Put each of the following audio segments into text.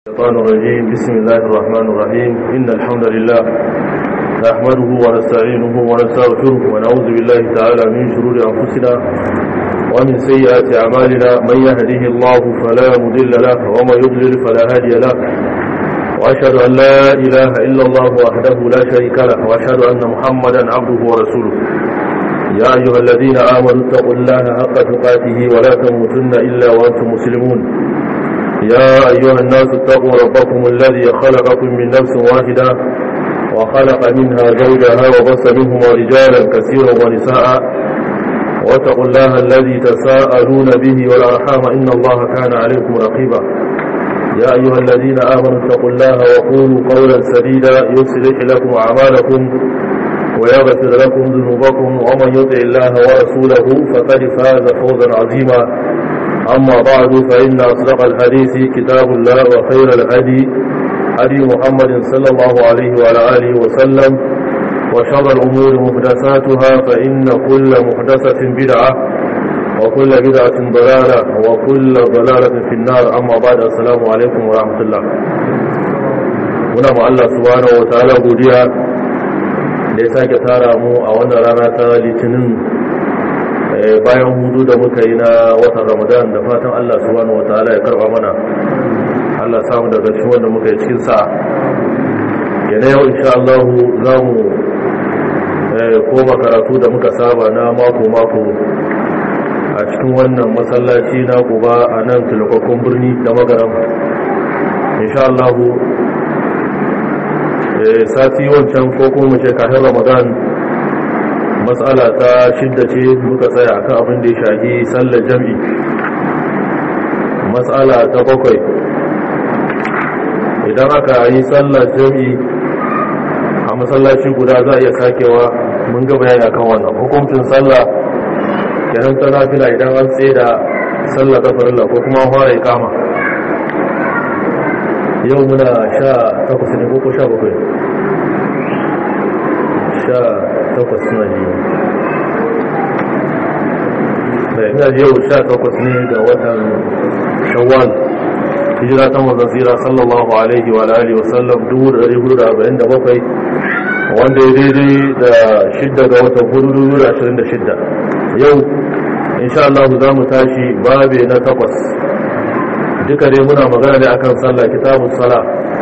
الشيطان الرجيم بسم الله الرحمن الرحيم إن الحمد لله نحمده ونستعينه ونستغفره ونعوذ بالله تعالى من شرور أنفسنا ومن سيئات أعمالنا من يهده الله فلا مضل له ومن يضلل فلا هادي له وأشهد أن لا إله إلا الله وحده لا شريك له وأشهد أن محمدا عبده ورسوله يا أيها الذين آمنوا اتقوا الله حق تقاته ولا تموتن إلا وأنتم مسلمون يا أيها الناس اتقوا ربكم الذي خلقكم من نفس واحدة وخلق منها زوجها وبص منهما رجالا كثيرا ونساء واتقوا الله الذي تساءلون به والأرحام إن الله كان عليكم رقيبا يا أيها الذين آمنوا اتقوا الله وقولوا قولا سديدا يصلح لكم أعمالكم ويغفر لكم ذنوبكم ومن يطع الله ورسوله فقد فاز فوزا عظيما أما بعد فإن أصدق الحديث كتاب الله وخير الهدي هدي محمد صلى الله عليه وعلى آله وسلم وشر الأمور محدثاتها فإن كل محدثة بدعة وكل بدعة ضلالة وكل ضلالة في النار أما بعد السلام عليكم ورحمة الله muna ma Allah subhanahu wa ta'ala godiya da ya sake tara mu a wannan rana ta litinin bayan hudu da muka yi na watan ramadan da fatan allah subhanahu wa ta'ala ya karba mana allah samu daga cikin wanda muka yi cikin sa yana yau insha Allah za mu koma karatu da muka saba na mako-mako a cikin wannan masallaci na kuba a nan tilakakon birni da magaram insha Allah sati wancan ko kuma ce kafin ramadan matsala ta shidda ce muka tsaya akan abin da ya shahi sallar jam'i matsala ta bakwai idan aka yi sallar jam'i a masallaci guda za a iya sakewa mun ga bayani akan wannan hukuncin sallah kenan ta nafila idan an tsaye da sallar ta farilla ko kuma fara kama yau muna sha takwas ne ko sha bakwai sha takwas na ji da ina ji yau sha takwas ne ga watan shawwal hijira ta mazan tsira sallallahu alaihi wa alihi wa sallam 1447 wanda ya daidai da shidda ga watan hudu 2026 yau insha Allah za mu tashi babe na takwas duka dai muna magana ne akan sallah kitabun sala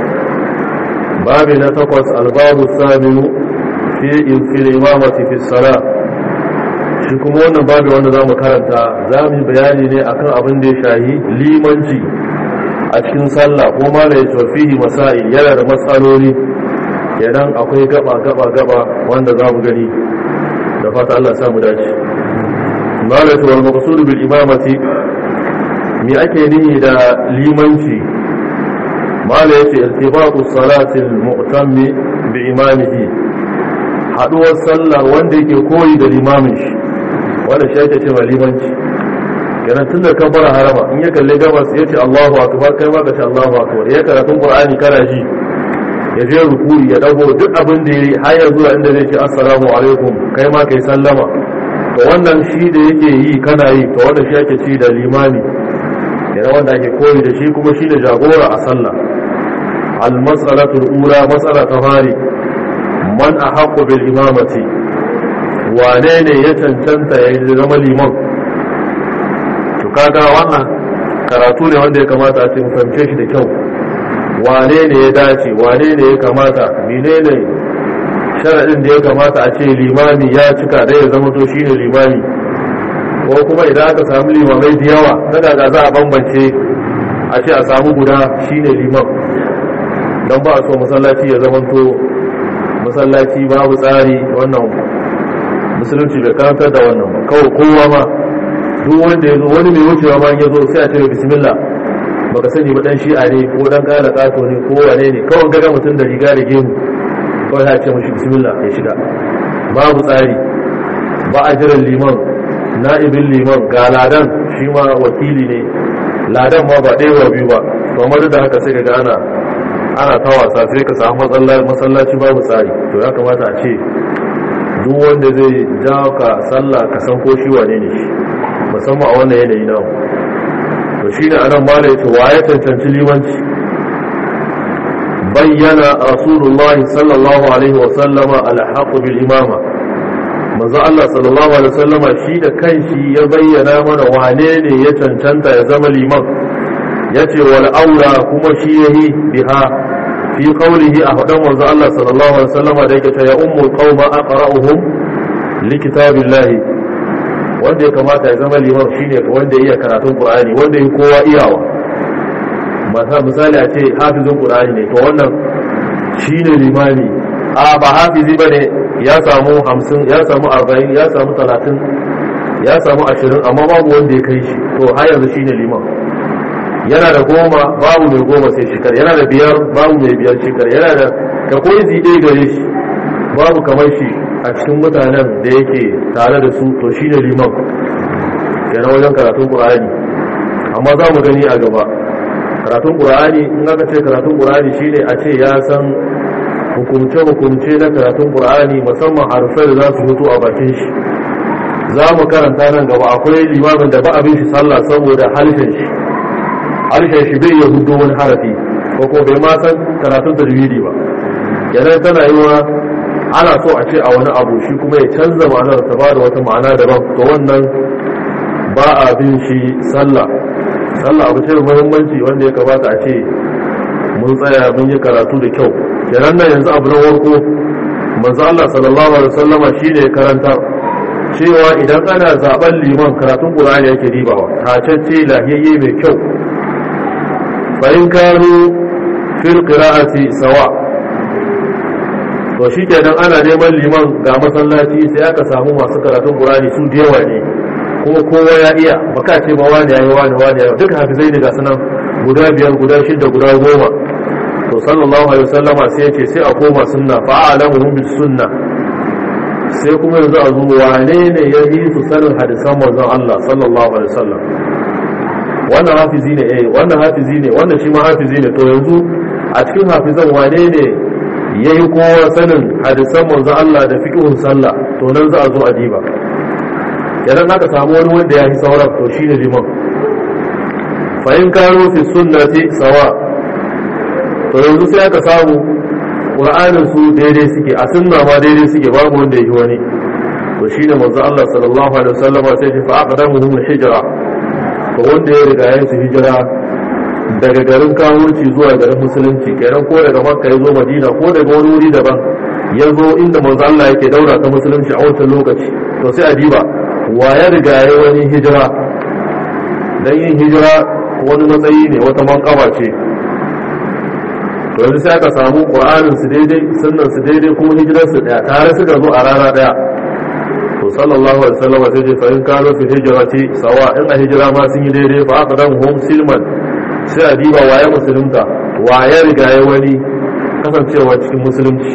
babe na takwas albabu saminu fi imamati fi sala shi kuma wannan babu wanda za mu karanta za mu yi bayani ne akan abin da ya shahi limanci a cikin sallah ko ma da ya tafihi masai yana da matsaloli idan akwai gaba gaba gaba wanda za mu gani da fata Allah sa mu dace malatu wal maqsud bil imamati me ake nihi da limanci mala yace irtibatu salati al mu'tammi bi imamihi haduwar sallar wanda yake koyi da limamin shi wanda shi ake cewa limanci kenan tun da kan fara harama in ya kalle gabas ya ce Allahu akbar kai ma ka ce Allahu akbar ya karatun Qur'ani kana ji ya je rukuri ya dago duk abin da yayi har ya zuwa inda zai ce assalamu alaikum kai ma kai sallama to wannan shi da yake yi kana yi to wannan shi ake ci da limami kenan wanda ake koyi da shi kuma shi da jagora a sallah al-mas'alatu al-ula mas'ala ta fari man a haƙo bil imamati wane ne ya cancanta ya yi zama liman to kaga wannan karatu ne wanda ya kamata a ce fahimce shi da kyau wane ne ya dace wane ne ya kamata menene sharaɗin da ya kamata a ce limami ya cika da ya zama to shine limami ko kuma idan aka samu limamai da yawa na daga za a bambance a ce a samu guda shine liman don ba a so masallaci ya zama to masallaci babu tsari wannan musulunci bai karantar da wannan ba kawai kowa ma duk wanda ya zo wani mai wucewa ma ya zo sai a ce bismillah baka sani ba dan shi'a ne ko dan kara kato ne ko wane ne kawai gaga mutum da riga da gemu kawai ya ce mashi bismillah ya shiga babu tsari ba a jiran liman na'ibin liman ga ladan shi ma wakili ne ladan ma ba ɗaya biyu ba to amma da haka sai ga ana ana ta wasa sai ka samu masallaci babu tsari to ya kamata a ce duk wanda zai jawo ka sallah ka san ko shi wane ne shi musamman a wannan yanayi na to shi ne anan ma da yace wa ya cancanci limanci bayyana rasulullahi sallallahu alaihi wasallama alhaqu bil imama manzo Allah sallallahu alaihi wasallama shi da kanshi ya bayyana mana wane ne ya cancanta ya zama liman yace wal aula kuma shi yayi biha fi qawlihi a fadan manzo Allah sallallahu alaihi wasallama da yake ta ya ummul qauma aqra'uhum li kitabillahi wanda ya kamata ya zama liman shine wanda ya iya karatun qur'ani wanda ya kowa iyawa masa misali a ce hafizin qur'ani ne to wannan shine limami a ba hafizi bane ya samu 50 ya samu 40 ya samu 30 ya samu 20 amma babu wanda ya kai shi to har yanzu shine liman yana da goma babu mai goma sai shikar yana da biyar babu mai biyar shikar yana da ka koyi zide gare shi babu kamar shi a cikin mutanen da yake tare da su to shine liman yana wajen karatun qur'ani amma za mu gani a gaba karatun ƙura'ani in aka ce karatun ƙura'ani shine a ce ya san hukumce-hukumce na karatun ƙura'ani musamman harfai da za su fito a bakin shi za mu karanta nan gaba akwai limamin da ba abin shi sallah saboda harshen shi harshen shi bai ya hudo wani harafi ko ko bai ma san karatun tajwidi ba yana tana yi wa ana so a ce a wani abu shi kuma ya canza ma'anar ta ba da wata ma'ana daban to wannan ba a bin shi sallah sallah abu ce muhimmanci wanda ya kamata a ce mun tsaya mun yi karatu da kyau kenan nan yanzu abu na warko manzo Allah sallallahu alaihi wasallama shine karanta cewa idan ana zaben liman karatun Qur'ani yake ribawa tacacce lahiyayye mai kyau fa in kanu fil qira'ati sawa to shikenan ana neman liman ga masallaci sai aka samu masu karatun Qur'ani su da yawa ne kuma kowa ya iya baka ce ba wani yayi wani wani yayi duka hafizai ne ga sunan guda biyar guda shida guda goma to sallallahu alaihi wasallama sai ya ce sai a koma sunna fa a'lamuhum bis sunna sai kuma yanzu a zo wane ne ya yi su sanin hadisan manzon Allah sallallahu alaihi wasallam wannan hafizi ne eh wannan hafizi ne wannan shi ma hafizi ne to yanzu a cikin hafizan wane ne yayi kowa sanin hadisan manzon Allah da fiqhun sallah to nan za a zo a diba idan aka samu wani wanda ya yi sauran to shine liman fa in karo fi sunnati sawa to yanzu sai aka samu qur'anin su daidai suke a sunna ma daidai suke babu wanda yi wani to shine manzo Allah sallallahu alaihi wasallam sai ya fa aqdamuhum hijra to wanda ya riga ya su hijira daga garin kawurci zuwa garin musulunci kenan ko daga makka ya zo madina ko daga wani wuri daban ya zo inda manzo Allah yake daura ta musulunci a wancan lokaci to sai a diba wa ya riga ya wani hijira don yin hijira wani matsayi ne wata mankawa ce to yanzu sai aka samu ƙwa'anin su daidai sunan su daidai kuma hijirar su daya tare suka zo a rana daya to sallallahu alaihi wasallam sai ce fa in kano fi hijrati sawa in a hijira ma sun yi daidai fa aka dan hum silman sai a diba waye musulunta waye riga ya wani kasancewa cikin musulunci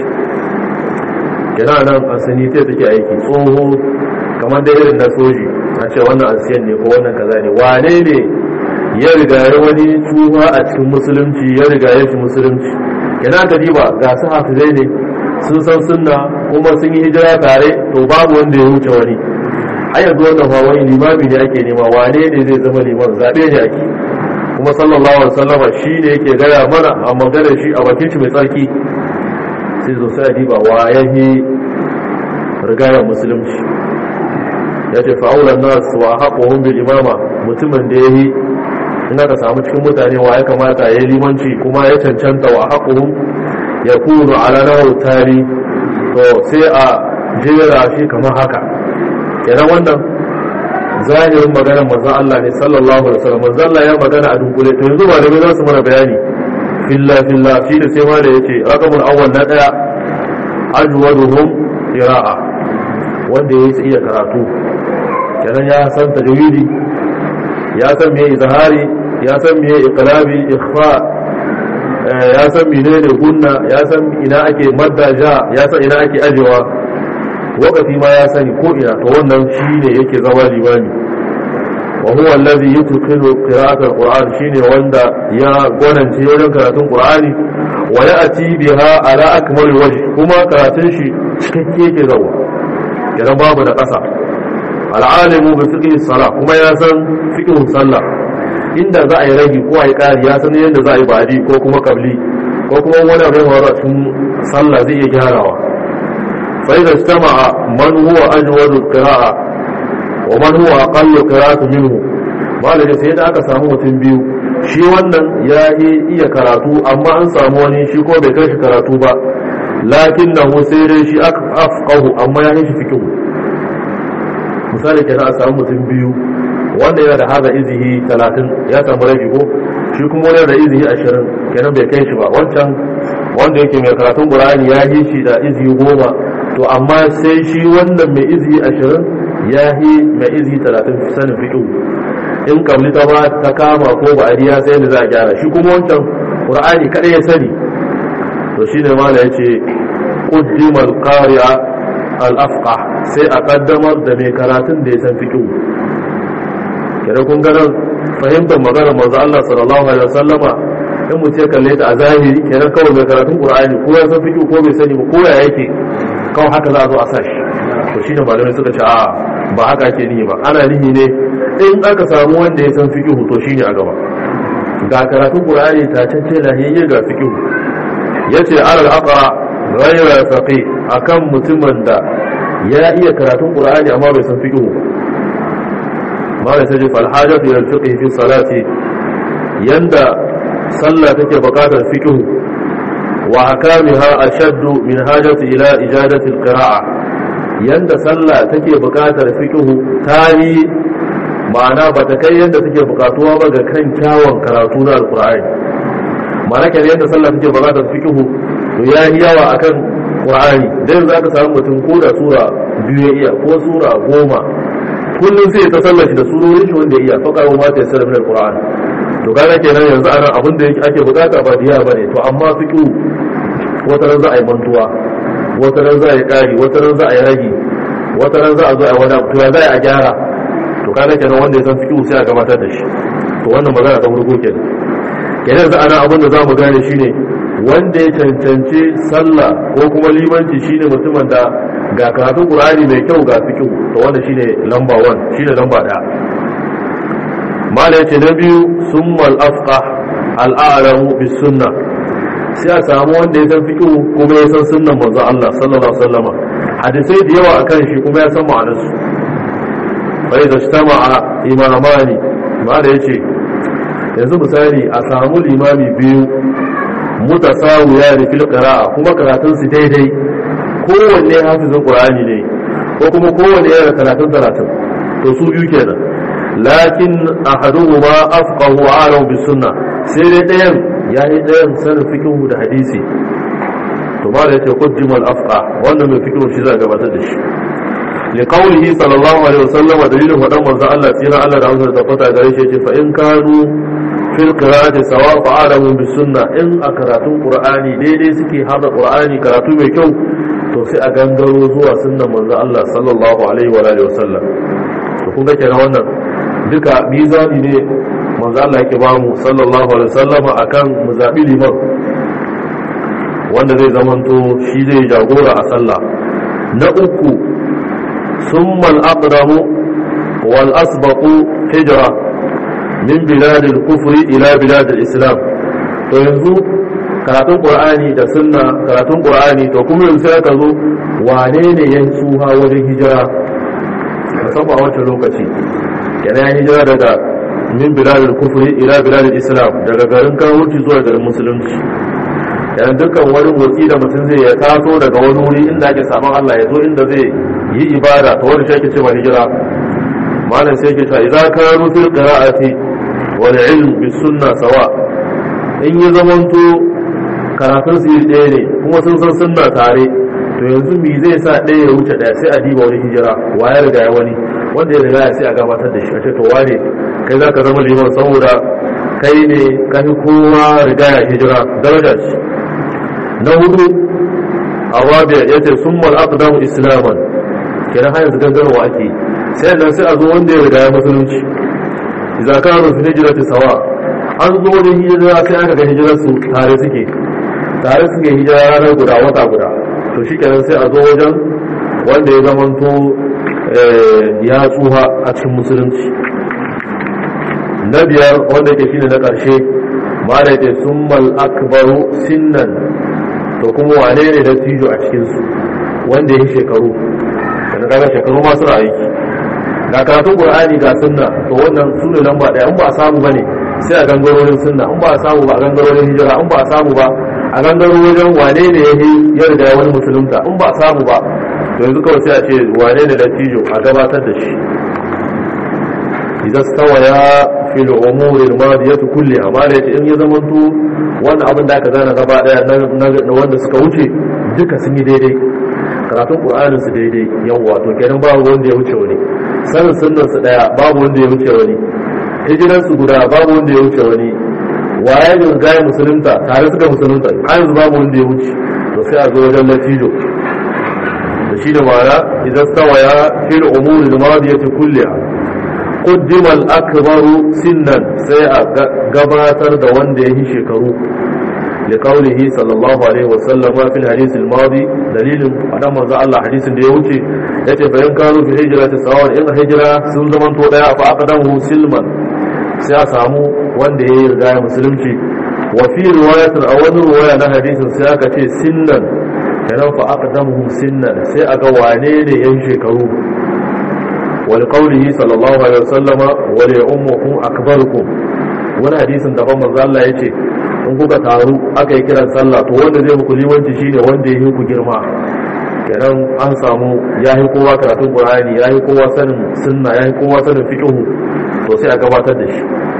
kina nan asani ta take aiki tsoho kamar da irin na soji a ce wannan asiyan ne ko wannan kaza ne wane ne ya riga ya wani tuba a cikin musulunci ya riga ya shi musulunci kina ka diba ga su hafizai ne sun san sunna kuma sun yi hijira tare to babu wanda ya wuce wani har yanzu wannan fa wani limami ne ake nema wane ne zai zama liman zabe ne ake kuma sallallahu alaihi wasallam shi ne yake gaya mana a magana shi a bakin shi mai tsarki sai zo sai diba wa yahi rigayar musulunci ya ce fa'aular nas wa haƙohun bil imama mutumin da ya yi in aka samu cikin mutane wa ya kamata ya yi limanci kuma ya cancanta wa haƙohun ya kunu a ranar tari to sai a jera shi kamar haka kenan wannan zahirin maganar manzan Allah ne sallallahu alaihi wasallam manzan Allah ya magana a dunkule to yanzu ba da za su mana bayani filla filla shi da sai ma da yace raqamul awwal na daya ajwaduhum qira'a wanda ya iya karatu kenan ya san tajwidi ya san me izhari ya san me iqlabi ikhfa ya san menene gunna ya san ina ake madda ja ya san ina ake ajewa wakati ma ya sani ko ina to wannan shine yake zama limami wa huwa allazi yutqilu qira'at alquran shine wanda ya gwanance wajen karatun qur'ani wa ya'ti biha ala akmal wajh kuma karatun shi cikakke yake zawa idan babu da ƙasa al'alimu bi fiqhi salah kuma ya san fiqhin sallah inda za a yi ragi ko a yi ƙari ya san yadda za a yi badi ko kuma kabli ko ko kuma wani abu ya faru a cikin sallah zai iya gyarawa fa idza istama'a man huwa ajwadu qira'a wa man huwa aqallu qira'atu minhu malaka sai da aka samu mutum biyu shi wannan ya iya karatu amma an samu wani shi ko bai kai shi karatu ba lakinnahu sai dai shi afqahu amma ya shi fiqhu misali kenan a samu mutum biyu wanda yana da haza izihi 30 ya samu rabi ko shi kuma wani da izihi 20 kenan bai kai shi ba wancan wanda yake mai karatun qur'ani ya yi shi da izihi 10 to amma sai shi wannan mai izihi 20 ya yi mai izihi 30 sanin fiqh in kabli ta ba ta kama ko ba ariya sai da za a gyara shi kuma wancan qur'ani kada ya sani to shine mala yace qaddima al-qari'a al-afqah sai a kaddamar da mai karatun da ya san fiqh kira kun ga nan fahimtar magana manzo Allah sallallahu alaihi wasallama in mu ce kalle ta a zahiri kenan kawai mai karatun qur'ani ko ya san fiqh ko bai sani ba ko ya yake kawai haka za a zo a sashi to shine malamai suka ce a ba haka ake nihi ba ana nihi ne in aka samu wanda ya san fiqh to shine a gaba ga karatun qur'ani ta cance lahiyayye ga fiqh yace alal aqra ghayra faqih akan mutumin da ya iya karatun qur'ani amma bai san fiqh ba ma da sai fal hajatu ila fiqh fi salati yanda sallah take buƙatar fiqh wa akamiha ashaddu min hajati ila ijadati alqira'a yanda sallah take buƙatar fiqh tari ma'ana ba ta kai yanda take buƙatuwa ba ga kan kyawun karatu na alqur'ani ma'ana kan yanda sallah take buƙatar fiqh to ya yi yawa akan qur'ani dan za ka samu mutum ko da sura biyu ya iya ko sura goma kullum sai ta sallar shi da surorin shi wanda ya iya faqara ma ta yassara min alqur'ani to kaga kenan yanzu anan abin da ake bukata ba diya bane to amma fiqh wata ran za a yi mantuwa wata ran za a yi ƙari wata ran za a yi ragi wata ran za a zo a wani abu ya za a gyara to kaga kenan wanda ya san fiqh sai a gabatar da shi to wannan magana ta farko kenan kenan yanzu ana abin da za mu gane shine wanda ya cancanci sallah ko kuma limanci shine mutumin da ga karatun qur'ani mai kyau ga fiqh to wanda shine lamba 1 shine lamba 1 mala yace na biyu summal afqah al-a'lamu bis sunnah sai a samu wanda ya san fiqh kuma ya san sunnan manzo Allah sallallahu alaihi wasallama hadisai da yawa akan shi kuma ya san ma'anar su fa idza ijtama'a imamani ma da yace yanzu misali a samu limami biyu mutasawiya da fil qira'a kuma karatun su daidai kowanne hafizin qur'ani ne ko kuma kowanne yana karatun karatun to su biyu kenan lakin ahaduhuma afqahu a'lamu bis sunnah sai dai ɗayan ya yi ɗayan sanin fikihu da hadisi to ma da ya ce kujjimal afqa wannan mai fikihu shi za a gabatar da shi li qawlihi sallallahu alaihi wasallam wa dalilin wadan manzo Allah tsira Allah da amsar tabbata gare shi ce fa in kanu fil qira'ati sawa fa alamu bis sunna in a karatun qur'ani daidai suke hada qur'ani karatu mai kyau to sai a gangaro zuwa sunnan manzo Allah sallallahu alaihi wa alihi wasallam to kun ga kenan wannan duka mizani ne manzo Allah yake ba mu sallallahu alaihi wasallama akan mu zabi liman wanda zai zamanto shi zai jagora a sallah na uku summa al-aqdamu wal asbaqu hijra min bilad al-kufri ila bilad al-islam to yanzu karatun qur'ani da sunna karatun qur'ani to kuma yanzu sai ka zo wane ne ya tsuha wajen hijira musamman a wancan lokaci yana hijira daga min biladul kufri ila biladul islam daga garin kawurci zuwa garin musulunci yana dukkan wani motsi da mutum zai ya taso daga wani wuri inda ake saman Allah ya zo inda zai yi ibada ta wani shi ake cewa hijira malam sai ke ta idza kanu fil qira'ati wal ilm bis sunna sawa in yi zamanto karatun su ɗaya ne kuma sun san sunna tare to yanzu me zai sa ɗaya ya wuce ɗaya sai a diba wani hijira waye riga ya wani wanda ya riga ya sai a gabatar da shi a ce to wane kai za ka zama liman saboda kai ne ka fi kowa riga ya hijira daraja ce na hudu a rabia ya ce sun mal aqdamu islaman kenan har yanzu gangarwa ake sai nan sai a zo wanda ya riga ya musulunci idza kanu fi hijrati sawa an zo da hijira sai aka ga hijirar su tare suke tare suke hijira ranar guda wata guda to shi kenan sai a zo wajen wanda ya zamanto ya tsuha a cikin musulunci na biyar wanda ke shine na ƙarshe ma da yake summal akbaru sinnan to kuma wane ne da tijo a cikinsu wanda ya shekaru da kaga shekaru ma suna aiki ga karatun qur'ani ga sunna to wannan su ne lamba daya in ba a samu bane sai a gangarorin sunna in ba a samu ba a gangarorin hijira in ba a samu ba a gangaro wajen wane ne ya yi ya riga wani musulunta in ba a samu ba to yanzu kawai sai a ce wane ne da tijo a gabatar da shi idan stawaya fil umuri al-madiyati kulliha ma da in ya zamanto wannan abin da aka zana gaba daya na wanda suka wuce duka sun yi daidai karatun qur'anin su daidai yawa to kenan babu wanda ya wuce wani sanin sunnan su daya babu wanda ya wuce wani hijiran su guda babu wanda ya wuce wani waye ne gaya musulunta tare suka musulunta har yanzu babu wanda ya wuce to sai a zo wajen latijo da shi da ma'ana idan stawaya fil umuri al-madiyati kulliha قدم الأكبر سنا سيء قباتر دوان ديه شكرو لقوله صلى الله عليه وسلم في الحديث الماضي دليل أنا مرضى الله حديث ديوتي يتي فإن كانوا في هجرة سواء إن هجرة سنزمن تودع فأقدمه سلما سيأسامو وان ديه رجاية مسلمتي وفي رواية أول رواية حديث سيأكتي سنا كان فأقدمه سنا سيأقوانين ينشكرو ولقوله صلى الله عليه وسلم وليؤمكم أكبركم wani hadisin daban manzo Allah yace in kuka taru aka yi kiran sallah to wanda zai muku limanci shine wanda ya yi ku girma kenan an samu ya yi kowa karatun Qur'ani ya yi kowa sanin sunna ya yi kowa sanin fiqh to sai a gabatar da shi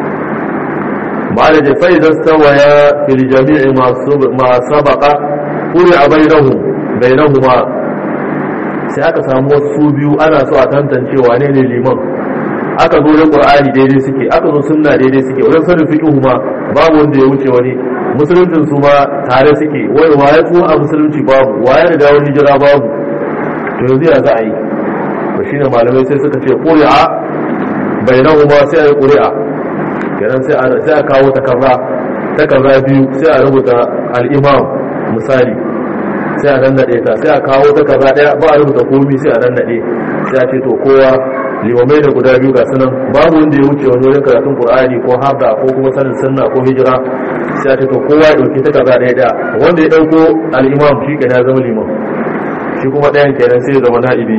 ma'ana fa idan stawaya fil jami'i ma sabaqa quri bainahum bainahuma sai aka samu wasu biyu ana so a tantance wane ne liman aka zo da qur'ani daidai suke aka zo sunna daidai suke wajen sanin fiqh ma babu wanda ya wuce wani musuluncin su ma tare suke wai waye ko a musulunci babu waye da wani hijira babu to yanzu ya za a yi to shine malamai sai suka ce qur'a bainahuma sai a yi qur'a kenan sai a sai a kawo takarra takarra biyu sai a rubuta al-imam misali sai a nannade ta sai a kawo ta kaza daya ba a rubuta komi sai a nannade sai a ce to kowa limamai da guda biyu ga sunan babu wanda ya wuce wani wajen karatun qur'ani ko harda ko kuma sanin sunna ko hijira sai a ce to kowa ya dauki ta kaza daya daya wanda ya dauko al-imam shi kenan ya zama limam shi kuma dayan kenan sai ya zama na'ibi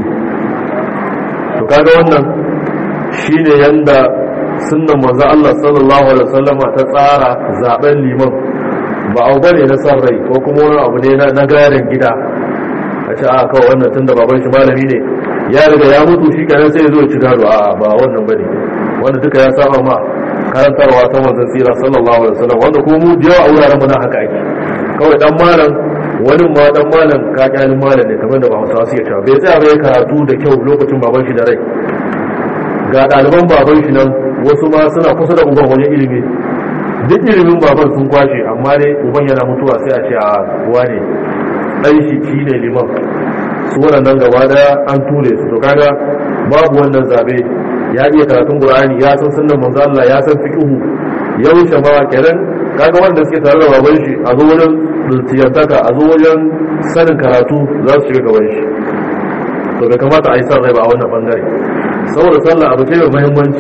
to kaga wannan shine yanda sunnan manzo Allah sallallahu alaihi wasallama ta tsara zaben liman ba abu bane na san rai ko kuma wani abu ne na gadon gida a ce a kawai wannan tun da baban shi malami ne ya riga ya mutu shi kenan sai ya zo ci gado a ba wannan bane wanda duka ya saba ma karantarwa ta manzon tsira sallallahu alaihi wasallam wanda kuma mu da yawa a wuraren mu na haka ake kawai dan malam wani ma dan malam ka kyalin malam ne kamar da ba Hausawa suke cewa bai tsaya bai karatu da kyau lokacin baban shi da rai ga ɗaliban baban shi nan wasu ma suna kusa da uban wajen ilimi duk ilimin baban sun kwashe amma dai uban yana mutuwa sai a ce a kuwa ne ɗan shi shi ne liman su waɗannan gaba daya an ture su to kaga babu wannan zabe ya iya karatun qur'ani ya san sunnan manzo Allah ya san fiqhu ya wuce ma kenan kaga wanda suke tare da baban shi a zo wajen tiyantaka a zo wajen sanin karatu za su shiga gaban shi to bai kamata a yi san rai ba a wannan bangare saboda sallah abu ce mai muhimmanci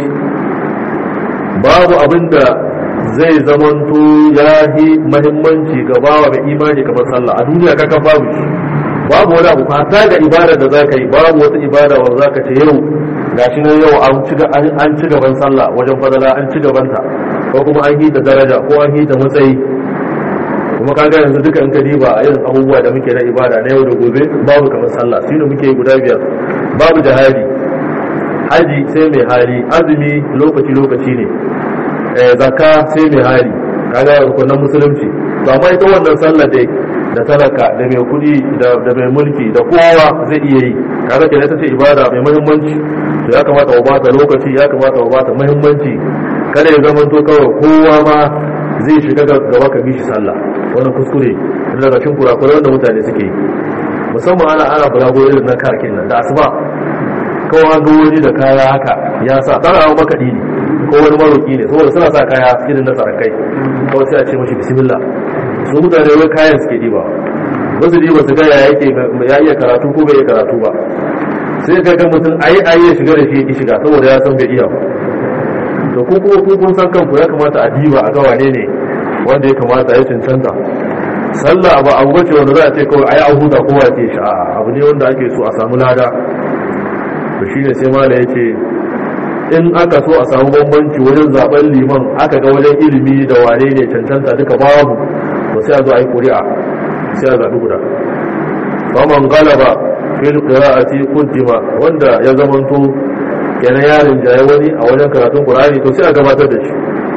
babu abinda zai zamanto ya yi mahimmanci ga bawa mai imani kamar sallah a duniya kakan babu shi babu wani abu fata ga ibada da za ka yi babu wata ibada wanda za ka ce yau gashi nan yau an ci gaban sallah wajen fadala an ci gabanta ko kuma an yi da daraja ko an yi da matsayi kuma kaga yanzu duka in ka diba a irin abubuwa da muke na ibada na yau da gobe babu kamar sallah shi ne muke guda biyar babu jihadi haji sai mai hali azumi lokaci lokaci ne zakka sai mai hali kaga rukunan musulunci to amma ita wannan sallar dai da talaka da mai kudi da mai mulki da kowa zai iya yi kaga kenan ita ce ibada mai muhimmanci to ya kamata wa bata lokaci ya kamata wa bata muhimmanci kada ya zama to kawai kowa ma zai shiga gaba ka bishi sallah wannan kuskure daga cikin kurakurai wanda mutane suke yi musamman ana ana bulago irin na karkin nan da asuba kawai an ga wani da kaya haka ya sa tsara abu makaɗi ne ko wani maroki ne saboda suna sa kaya irin na sarakai kawai sai a ce mashi bismillah su mutane wai kayan suke diba ba su diba su ga ya yake ya iya karatu ko bai iya karatu ba sai ka ga mutum ayi ayi ya shiga da shi ya shiga saboda ya san bai iya ba to ko ko ko kun san kanku ya kamata a diba a ga wane ne wanda ya kamata ya cancanta sallah ba abu bace wanda za a ce kawai ayi an huta kowa ce shi abu ne wanda ake so a samu lada to shine sai mala yace in aka so a samu bambanci wajen zaben liman aka ga wajen ilimi da wane ne cancanta duka babu to sai a zo a yi ƙuri'a sai a zaɓi guda faman galaba fil qira'ati quddima wanda ya zamanto kenan yarin jaye wani a wajen karatun qur'ani to sai a gabatar da shi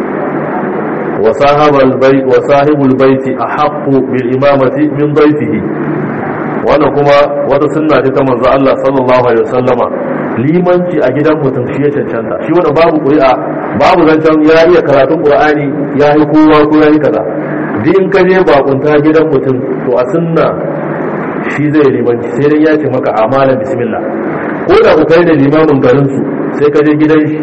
wa sahabal bayt wa sahibul bayt ahqqu bil imamati min dayfihi wannan kuma wata sunna ce ta manzo Allah sallallahu alaihi wasallama limanci a gidan mutum shi ya cancanta shi wannan babu ƙuri'a babu zancen ya iya karatun qur'ani ya yi kowa ko ya yi kaza duk in ka je bakunta gidan mutum to a sunna shi zai limanci sai dai ya ce maka amala bismillah ko da ku kai da limamin garin su sai ka je gidan shi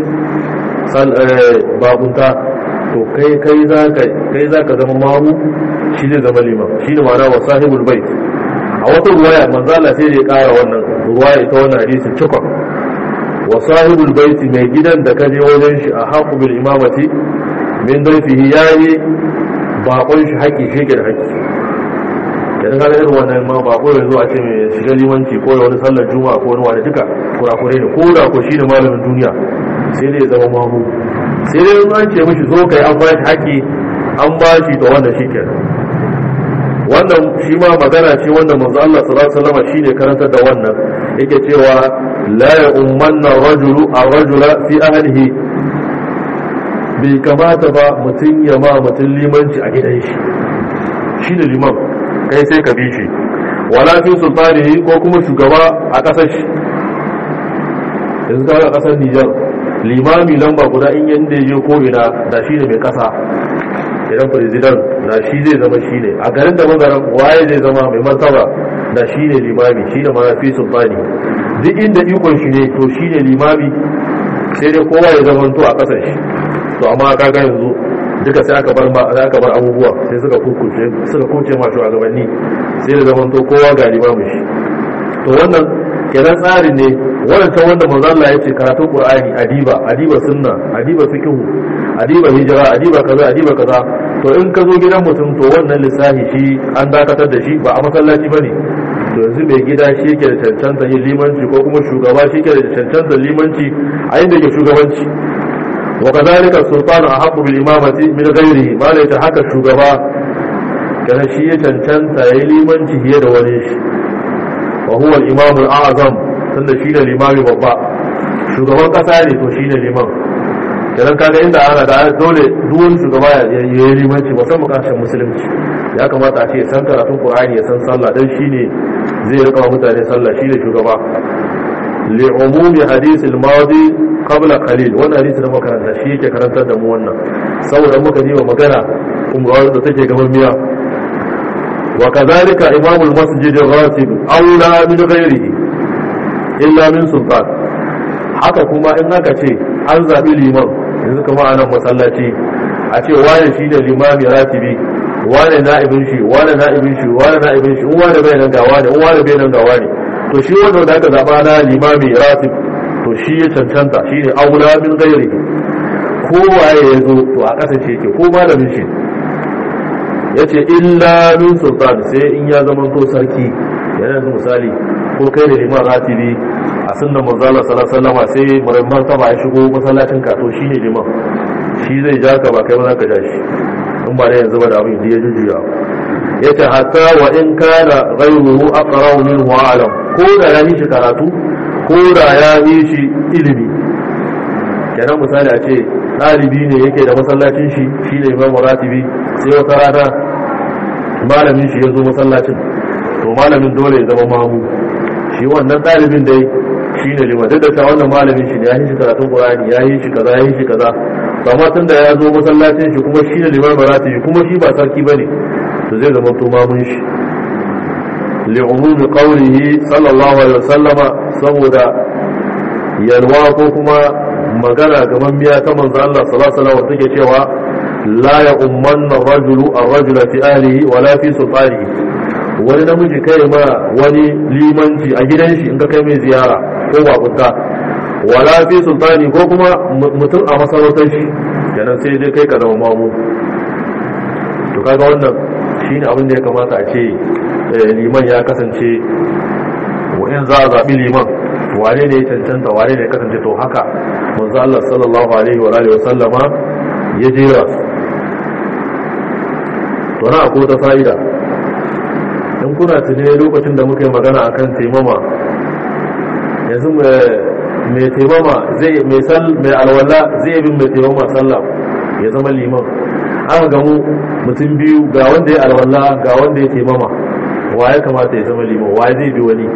bakunta to kai kai za ka kai za ka zama mamu shi zai zama liman shi ne ma'ana wa sahibul bait a wata ruwaya manzo Allah sai da ya kara wannan ruwaya ita wannan hadisin cikon wa sahibul bait mai gidan da ka je wajen shi a haqu bil imamati min dayfihi yayi bakon shi haƙi shi ke da haƙi idan ka irin wannan ma ba ko yanzu a ce mai shiga limanci ko wani sallar juma'a ko wani wani duka kurakure ne ko da ko shi ne malamin duniya sai dai ya zama mamu sai dai in an ce mishi zo kai an ba shi haƙi an ba shi to wannan shi ke wannan shi ma magana ce wanda manzo Allah sallallahu alaihi wasallam shine karantar da wannan yake cewa la ya ummanna rajulu ar-rajula fi ahlihi bai kamata ba mutum ya ma mutum limanci a gidan shi shi ne liman kai sai ka bi shi wala fi sultanihi ko kuma shugaba a ƙasar shi yanzu kaga ƙasar Nijar limami lamba guda in yanda je ko ina da shi ne mai ƙasa idan president da shi zai zama shi ne a garin da magaran waye zai zama mai martaba da shi ne limami shi ne ma fi sultani duk inda ikon shi ne to shi ne limami sai dai kowa ya zama to a ƙasar shi to amma kaga yanzu duka sai aka bar aka bar abubuwa sai suka kukuce suka kuce ma shugabanni sai da zaman to kowa ga limamu shi to wannan kenan tsarin ne wannan ta wanda manzo Allah ya ce karatun Qur'ani adiba adiba sunna adiba fiqh adiba hijra adiba kaza adiba kaza to in ka zo gidan mutum to wannan lissafi shi an dakatar da shi ba a masallaci bane to yanzu mai gida shi yake da cancanta yin limanci ko kuma shugaba shi yake da cancanta limanci a inda yake shugabanci وكذلك السلطان أحق بالإمامة من غيره ما ليس حكى الشugaba كان شيء تنتنت يليمن هي دوليش وهو الإمام الأعظم تند شين الإمام بابا shugaban kasa ne to shine liman idan kaga inda ana da dole duwan shugaba ya yi limanci musamman kasashen musulunci ya kamata a ce san karatun qur'ani ya san sallah dan shine zai rika mutane sallah shine shugaba li umumi hadith al-madi qabla qalil wannan hadisi da makaranta shi yake karantar da mu wannan saboda muka ji wa magana kuma da take gaban miya wa kadhalika imam al-masjid ar-ratib aula min ghairihi illa min sultan haka kuma in aka ce an zabi liman yanzu kuma a nan masallaci a ce wane shi da limami ratibi wane na'ibin shi wane na'ibin shi wane na'ibin shi in wane bai nan ga wane in wane bai nan ga wane to shi wanda da aka zaba na limami ratib to shi ya cancanta shi ne aula min gairi kowaye ya zo to a ƙasa ce ke ko malamin shi ya ce illa min sultan sai in ya zama to sarki yana yanzu misali ko kai da liman ratibi a sunnan manzala sallallahu sai muramman sama ya shigo masallacin ka to shine liman shi zai ja ka ba kai ba za ka ja shi in ba da yanzu ba da abin da ya jujjuya yace hatta wa in kana ghayruhu aqra'u minhu alam ko da ya yi shi karatu ko da ya yi shi ilimi kenan misali a ce ɗalibi ne yake da masallacin shi shi ne imam ratibi sai wata rana malamin shi ya zo masallacin to malamin dole ya zama mamu shi wannan ɗalibin dai shi ne liman duk da ta wannan malamin shi ne ya yi shi karatun ƙurani ya yi shi kaza ya yi shi kaza to amma tun da ya zo masallacin shi kuma shi ne liman ratibi kuma shi ba sarki ba ne to zai zama to mamun shi li'umumi qawlihi sallallahu alaihi wasallama saboda yalwa ko kuma magana gaban biya ta manzo Allah sallallahu alaihi wasallam take cewa la ya ummanna rajulu ar-rajula fi ahlihi wa la fi sultanihi wani namiji kai ma wani limanci a gidan shi in ka kai mai ziyara ko bakunta wala fi sultani ko kuma mutum a masarautar shi kenan sai dai kai ka zama mamu to kaga wannan shine abin da ya kamata a ce liman ya kasance in za a zaɓi liman wane ne ya cancanta wane ne ya kasance to haka manzo Allah sallallahu alaihi wa alihi wa sallama ya jera su to na akwai ta fa'ida in kuna tune lokacin da muka yi magana akan taimama yanzu mai taimama zai mai alwala zai bin mai taimama sallah ya zama liman aka gamu mutum biyu ga wanda ya alwala ga wanda ya taimama wa ya kamata ya zama liman wa zai bi wani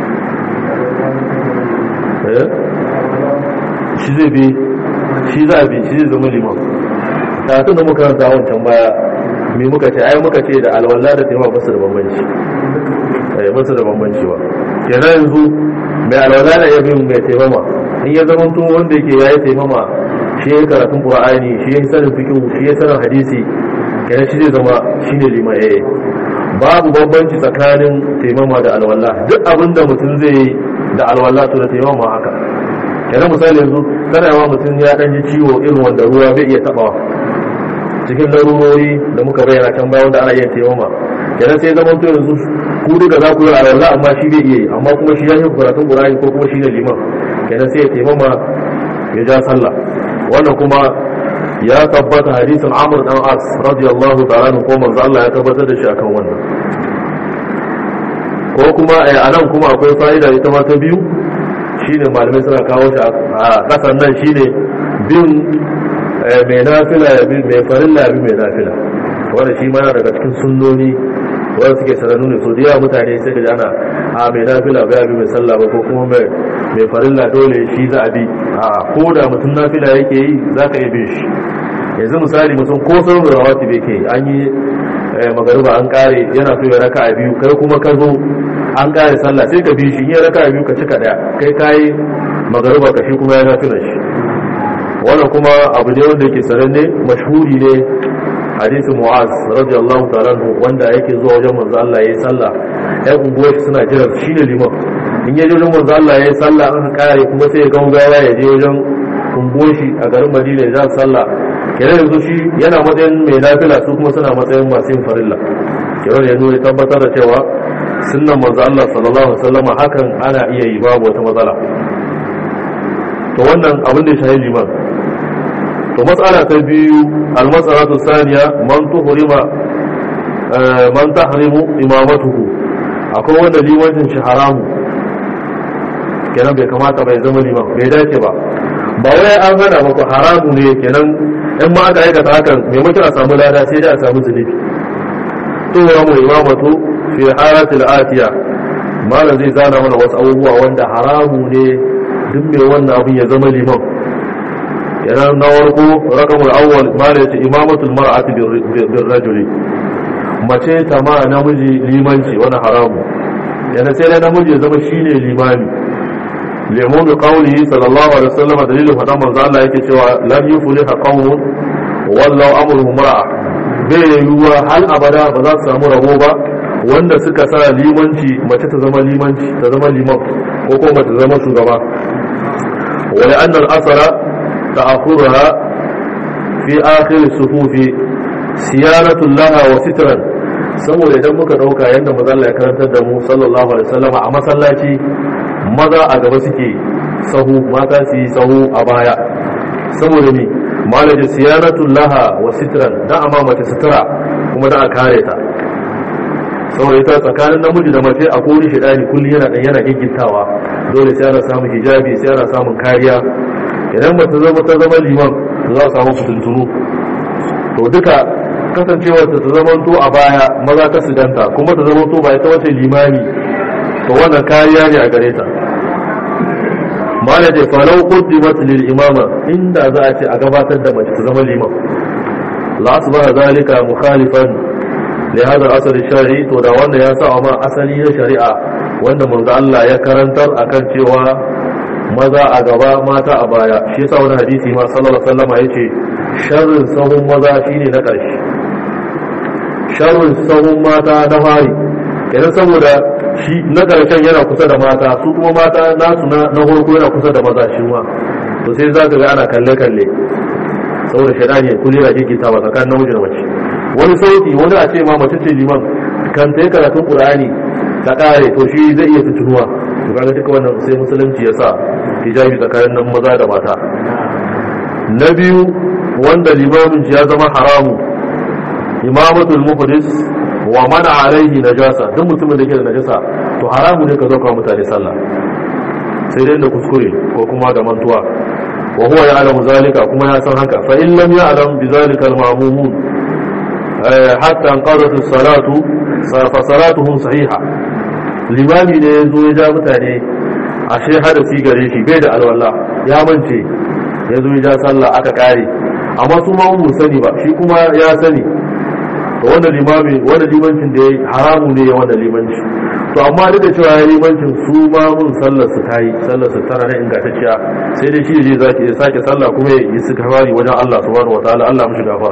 shi zai bi shi za a bi shi zai zama liman karatun da muka ranta wancan baya me muka ce ai muka ce da alwala da taimama basu da bambanci eh basu da bambanci ba kenan yanzu mai alwala da ya bin mai taimama in ya zama tun wanda yake yayi taimama shi ya karatun qur'ani shi ya sanin fiqh shi ya sanin hadisi kenan shi zai zama shine liman eh babu bambanci tsakanin taimama da alwala duk abin da mutum zai yi da alwala to da taimama haka kenan misali yanzu kana yawa mutum ya dan ji ciwo irin wanda ruwa bai iya tabawa cikin larurori da muka bayyana can bayan da ana yin taimama kenan sai zaman to yanzu ku duka za ku yi alwala amma shi bai iya yi amma kuma shi ya yi karatun qur'ani ko kuma shi ne liman kenan sai ya taimama ya ja sallah wannan kuma ya tabbata hadisin Amr dan As radiyallahu ta'ala ko manzo Allah ya tabbatar da shi akan wannan ko kuma a nan kuma akwai fa'ida ita ma ta biyu shine malamai suna kawo shi a kasan nan shine bin mai nafila ya bi mai farilla ya bi mai nafila wanda shi ma daga cikin sunnoni wanda suke sanannu ne so da yawa mutane sai ka ana a mai nafila ba ya bi mai sallah ba ko kuma mai farilla dole shi za a bi a ko da mutum nafila yake yi za ka iya bin shi yanzu misali mutum ko sauran da rawati bai ke an yi magariba an kare yana so ya raka a biyu kai kuma ka zo an kare sallah sai ka bi shi in ya raka a biyu ka cika daya kai kayi magariba ka shi kuma ya nafila shi wannan kuma abu ne wanda yake sananne mashhuri ne hadisin mu'az radiyallahu ta'ala wanda yake zuwa wajen manzo Allah yayi sallah ya unguwar shi suna jira shine liman in ya je wajen manzo Allah yayi sallah an kare kuma sai ya gaugawa ya je wajen unguwar shi a garin Madina ya sallah kenan yanzu shi yana matsayin mai nafila su kuma suna matsayin masu yin farilla kenan ya nuna tabbatar da cewa sunnan manzo Allah sallallahu alaihi wasallam hakan ana iya yi babu wata matsala to wannan abin da ya shahi liman to matsala ta biyu almas'alatu saniya man tuhrima man tahrimu imamatuhu akwai wanda limancin shi haramu kenan bai kamata bai zama liman bai dace ba ba wai an hana ba ko haramu ne kenan in ma aka aikata hakan maimakon a samu lada sai dai a samu zunubi to wa mu imamatu fi halatil atiya malam zai zana mana wasu abubuwa wanda haramu ne duk mai wannan abin ya zama liman yana na warko rakamul awwal mala yace imamatul mar'ati bir rajuli mace ta ma namiji limanci wani haramu yana sai dai namiji ya zama shine limami lemu bi qawlihi sallallahu alaihi wasallam dalilin fadan manzo Allah yake cewa lam yufliha qawmun wallahu amruhum mar'a bai yiwuwa hal abada ba za su samu rabo ba wanda suka sa limanci mace ta zama limanci ta zama liman ko kuma ta zama shugaba wa la'anna al-asara تأخرها في آخر الصفوف سيانة لها وسترا saboda idan muka dauka yadda maza Allah ya karantar da mu sallallahu alaihi wasallam a masallaci maza a gaba suke sahu mata su yi sahu a baya saboda ni malaji siyanatul laha wa sitran da amma mace sutura kuma da a kare ta saboda ita tsakanin namiji da mace a kori shi dani kullum yana dan yana giggintawa dole sai ana samun hijabi sai ana samun kariya idan ba ta zama ta zama liman za a samu fitintunu to duka kasancewar ta ta zama to a baya maza ta siganta kuma ta zama to ba ita wace limani to wannan kariya ne a gare ta malaje falau quddimat lil imama inda za a ce a gabatar da mace ta zama liman la asbaha zalika mukhalifan li hada al-asr shari to da wanda ya sa ma asali na shari'a wanda manzo Allah ya karantar akan cewa maza a gaba mata a baya shi yasa wani hadisi ma sallallahu alaihi wasallam yace sharrin sahun maza shine na ƙarshe sharrin sahun mata na fari kenan saboda shi na ƙarshen yana kusa da mata su kuma mata nasu na na farko yana kusa da maza shi ma to sai za ka ga ana kalle kalle saboda shaidani kulli yana gigita ba tsakanin namiji da mace wani sauti wani a ce ma mace ce liman kan ta yi karatun qur'ani ta kare to shi zai iya tutunuwa to kaga duka wannan sai musulunci ya sa hijabi tsakanin nan maza da mata na biyu wanda limamin ya zama haramu imamatul muhdis wa mana alaihi najasa duk mutumin da ke da najasa to haramu ne ka zo ka mutane sallah sai dai da kuskure ko kuma da mantuwa wa huwa ya'lamu zalika kuma ya san haka fa in lam ya'lam bi zalika al-ma'mumun hatta anqadat as-salatu fa salatuhum sahiha limami ne yazo ya ja mutane ashe hadasi gare shi bai da alwala ya mance yazo ya ja sallah aka kare amma su ma mu sani ba shi kuma ya sani to wannan limami wannan limancin da yayi haramu ne ya wannan limanci to amma duk da cewa ya limancin su ma mun sallar su tayi sallar su tana nan ingantacciya sai dai shi je zaki ya sake sallah kuma ya yi suka fari wajen Allah subhanahu wataala Allah mishi gafara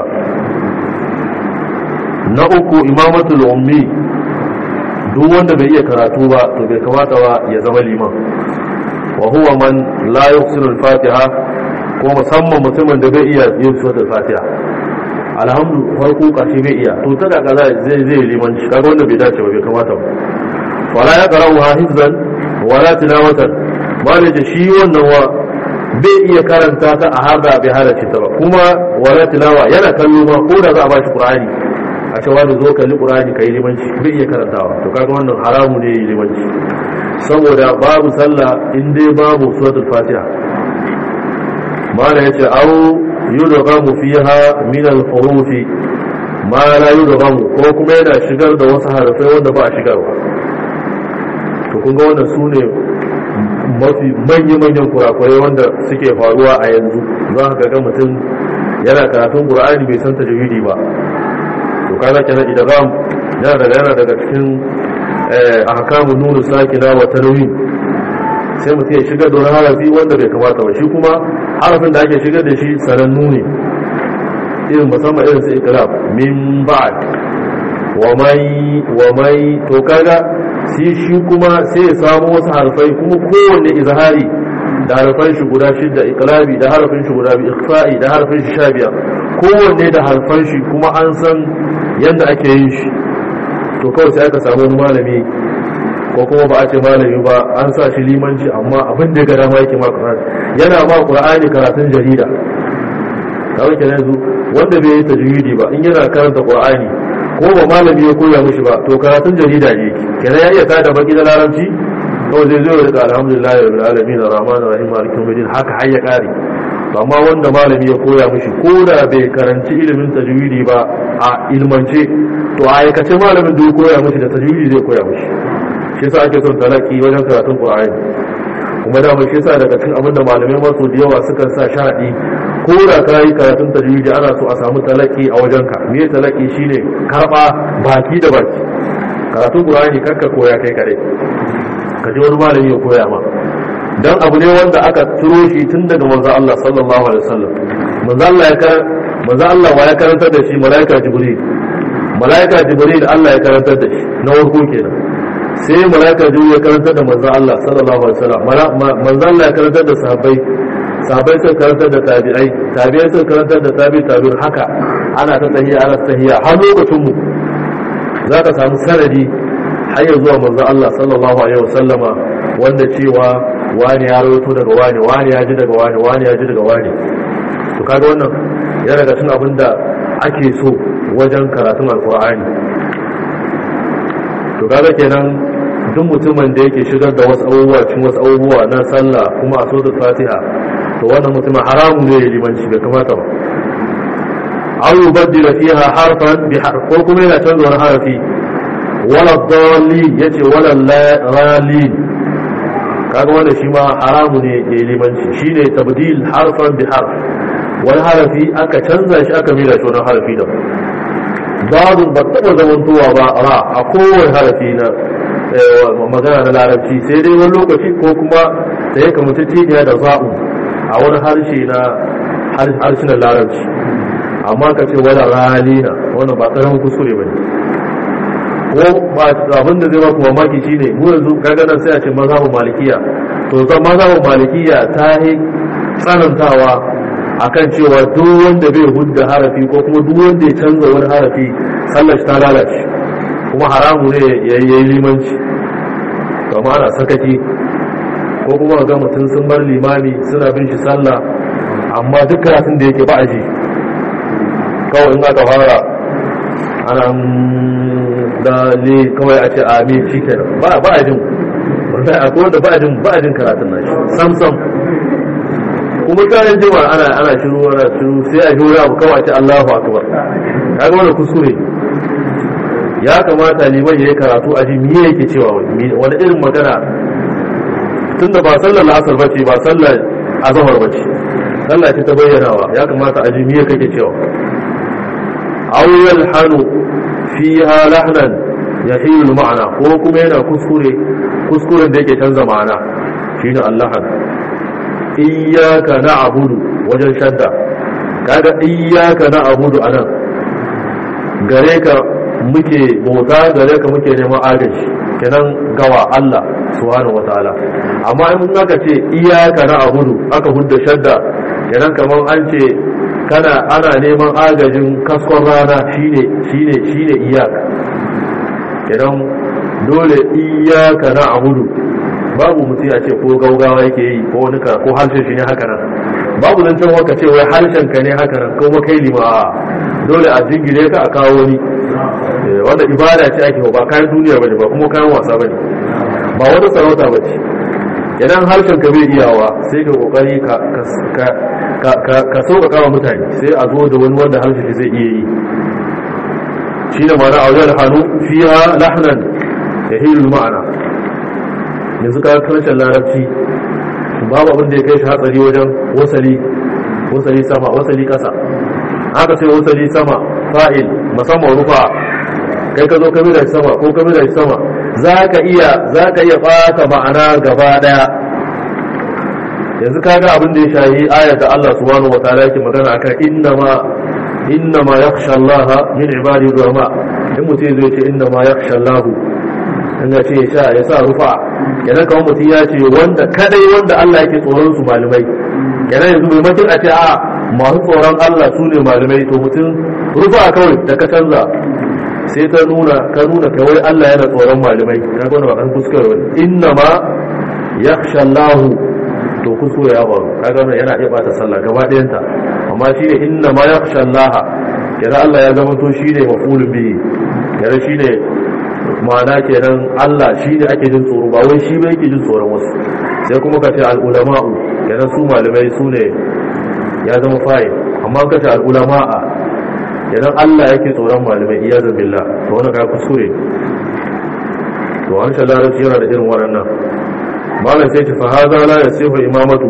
na uku imamatul ummi duk wanda bai iya karatu ba to bai kamata ba ya zama liman wa huwa man la yuhsinu al-fatiha ko musamman mutumin da bai iya yin suratul fatiha alhamdu farko karshe bai iya to ta kaka zai zai limanci kaga wanda bai dace ba bai kamata ba wala ya qara'u hifzan wala tilawatan malai da shi wannan wa bai iya karanta ta a haza bai halarci ta ba kuma wala tilawa yana kallo ma ko da za a bashi qur'ani a cewa da zo kalli qur'ani kai limanci bai iya karantawa to kaga wannan haramu ne limanci saboda babu sallah in dai babu suratul fatiha mala yace au yudghamu fiha min al-huruf ma la yudghamu ko kuma yana shigar da wasu harafai wanda ba a shigarwa to kun ga wannan sune mafi manya-manyan kurakurai wanda suke faruwa a yanzu za ka ga mutum yana karatun qur'ani bai san tajwidi ba to kaga kenan idgham yana daga yana daga cikin ahkamu nunu sakina wa tanwin sai mutum ya shigar da wani harafi wanda bai kamata ba shi kuma harafin da ake shigar da shi sanannu ne irin musamman irin su ikrab min ba'd wa mai wa mai to kaga sai shi kuma sai ya samu wasu harfai kuma kowanne izhari da harfan shi guda shida iqlabi da harfin shi guda biyu ikhfa'i da harfin shi sha biyar kowanne da harfan shi kuma an san yadda ake yin shi to kawai sai aka samu wani malami ko kuma ba a ce malami ba an sa shi limanci amma abin da ya gada ma yake ma qur'ani yana ma qur'ani karatun jarida kawai kenan yanzu wanda bai yi tajwidi ba in yana karanta qur'ani ko ba malami ya koya mishi ba to karatun jarida ne kenan ya iya tada baki da larabci kawai zai zo ya rika alhamdulillah rabbil alamin arrahman arrahim malikin yawmiddin haka har ya kare amma wanda malami ya koya mishi ko da bai karanci ilimin tajwidi ba a ilmance to a aikace malamin da ya koya mishi da tajwidi zai koya mishi shi yasa ake son talaki wajen karatun qur'ani kuma da shi yasa daga cikin abin da malamai masu da yawa suka sa sharadi ko da ka yi karatun tajwidi ana so a samu talaki a wajenka me talaki shine karba baki da baki karatun qur'ani karka koya kai kare ka ji wani malami ya koya ma dan abu ne wanda aka turo shi tun daga manzo Allah sallallahu alaihi wasallam manzo Allah ya kar manzo Allah wa ya karantar da shi malaika jibril malaika jibril Allah ya karantar da shi na warko kenan sai malaika jibril ya karantar da manzo Allah sallallahu alaihi wasallam manzo Allah ya karantar da sahabbai sahabbai sun karantar da tabi'ai tabi'ai sun karantar da tabi tabi'in haka ana ta tahiya ana tahiya har lokacin mu zaka samu sanadi har ya zuwa manzo Allah sallallahu alaihi wasallama wanda cewa wani ya rawaito daga wani wani ya ji daga wani wani ya ji daga wani to kaga wannan ya daga cikin abin da ake so wajen karatun alkur'ani to kaga kenan duk mutumin da yake shigar da wasu abubuwa cikin wasu abubuwa na sallah kuma a so da fatiha to wannan mutumin haramun ne ya limanci bai kamata ba aw yubaddila fiha harfan bi harf ko kuma yana canza wani harafi wala dallin yace wala ralin kaga wanda shi ma haramu ne ya limanci shine tabdil harfan bi harf wani harafi aka canza shi aka mila shi wani harafi da babu ba taɓa zamantowa ba ra a kowane harafi na magana na larabci sai dai wani lokaci ko kuma da ya kamata ciniya da za'u a wani harshe na harshen larabci amma ka ce wani ralina wannan ba ƙaramin kuskure ba ne ko abin da zai ba ku mamaki shine mu yanzu kaga nan sai a ce mazhabin malikiya to zan mazhabin malikiya ta yi tsanantawa akan cewa duk wanda bai hudda harafi ko kuma duk wanda ya canza wani harafi sallar ta lalace kuma haramu ne ya yi limanci kama ana sakaki ko kuma ga mutum sun bar limami suna bin shi sallah amma duk karatun da yake ba a ji kawai in aka fara ana da ne kawai a ce amin shi kenan ba a jin wallahi akwai wanda ba a jin ba a jin karatun nashi sam sam kuma kayan jima ana ana shiru ana shiru sai a jura abu kawai ce Allahu akbar kaga wannan kuskure ya kamata liman yayi karatu a ji me yake cewa wani irin magana tunda ba sallar asar bace ba sallar azhar bace sallah ce ta bayyanawa ya kamata a ji me kake cewa aw yalhanu fiha lahnan yahilu ma'ana ko kuma yana kuskure kuskuren da yake canza ma'ana shine allahan iyyaka na'budu wajen shadda kaga iyyaka na'budu anan gare ka muke bauta gare ka muke neman agaji kenan gawa Allah subhanahu wataala amma in aka ce iyyaka na'budu aka hudda shadda kenan kaman an ce kana ana neman agajin kaskon rana shine shine shine iyaka kenan dole iyaka na abudu babu mutum ya ce ko gaugawa yake yi ko wani ka ko harshen shi ne haka nan babu zan can waka ce wai harshen ka ne haka nan kuma kai lima dole a jingire ka a kawo wani wanda ibada ce ake ba kayan duniya bane ba kuma kayan wasa bane ba wata sarauta bace idan harshen ka bai iyawa sai ka kokari ka ka ka sauƙaƙa wa mutane sai a zo da wani wanda harshen shi zai iya yi shi da ma'ana a wajen hannu fiya lahnan ya hilu ma'ana yanzu ka karshen larabci babu abin da ya kai shi hatsari wajen wasali wasali sama wasali kasa haka sai wasali sama fa'il musamman rufa kai ka zo kamila shi sama ko kamila shi sama za ka iya za ka iya ɓata ma'ana gaba ɗaya yanzu ka ga abin da ya shayi ayat da Allah subhanahu wa ta'ala yake magana akan innama innama yakhsha Allah min ibadi ulama in mutum zai ce innama yakhsha Allah in ya ce ya sha ya sa rufa kenan kawai mutum ya ce wanda kadai wanda Allah yake tsoron su malamai kenan yanzu mai mutum a ce a masu tsoron Allah su ne malamai to mutum rufa kawai da ka canza sai ta nuna ka nuna kawai Allah yana tsoron malamai ka ga ba kan kuskure wani innama yakhsha Allah to kuskure ya faru kaga wannan yana iya bata sallah gaba ɗayanta amma shi ne inna ma yakhsha Allah kira Allah ya zama to shine mafulun bihi kira shine ma'ana kenan Allah shine ake jin tsoro ba wai shi ba yake jin tsoron wasu sai kuma ka ce al ulama'u kenan su malamai su ne ya zama fa'il amma ka ce al ulama'a kenan Allah yake tsoron malamai iyazan billah to wannan ka kuskure to an sha larabci yana da irin waɗannan malam sai ce fa haza la yasihu imamatu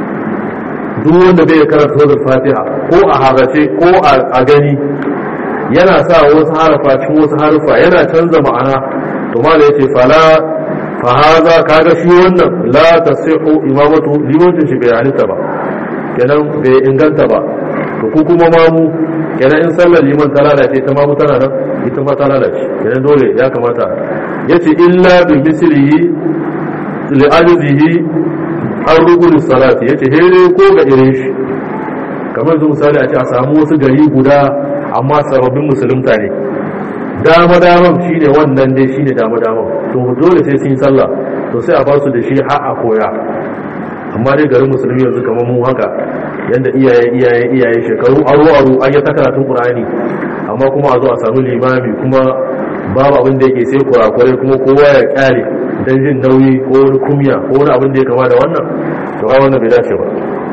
duk wanda bai karanta suratul fatiha ko a harace ko a gani yana sa wasu harafa cikin wasu harufa yana canza ma'ana to malam yace fala fa haza kaga shi wannan la tasihu imamatu limancin shi bai halitta ba kenan bai inganta ba to ku kuma mamu kenan in sallar liman ta lalace ta mamu tana nan ita ma ta lalace kenan dole ya kamata yace illa bi mislihi li'ajizihi an rukun salati yace here ko ga irin shi kamar yanzu misali a ce a samu wasu gari guda amma sababbin musulunta ne dama daman shine wannan dai shine dama daman to dole sai sun yi sallah to sai a ba su da shi har a koya amma dai garin musulmi yanzu kamar mu haka yanda iyaye iyaye iyaye shekaru aro aro an yi ta karatun qur'ani amma kuma a zo a samu limami kuma babu abin da yake sai kurakurai kuma kowa ya kyale don jin nauyi ko wani kumya ko wani abin da ya kama da wannan to ai wannan bai dace ba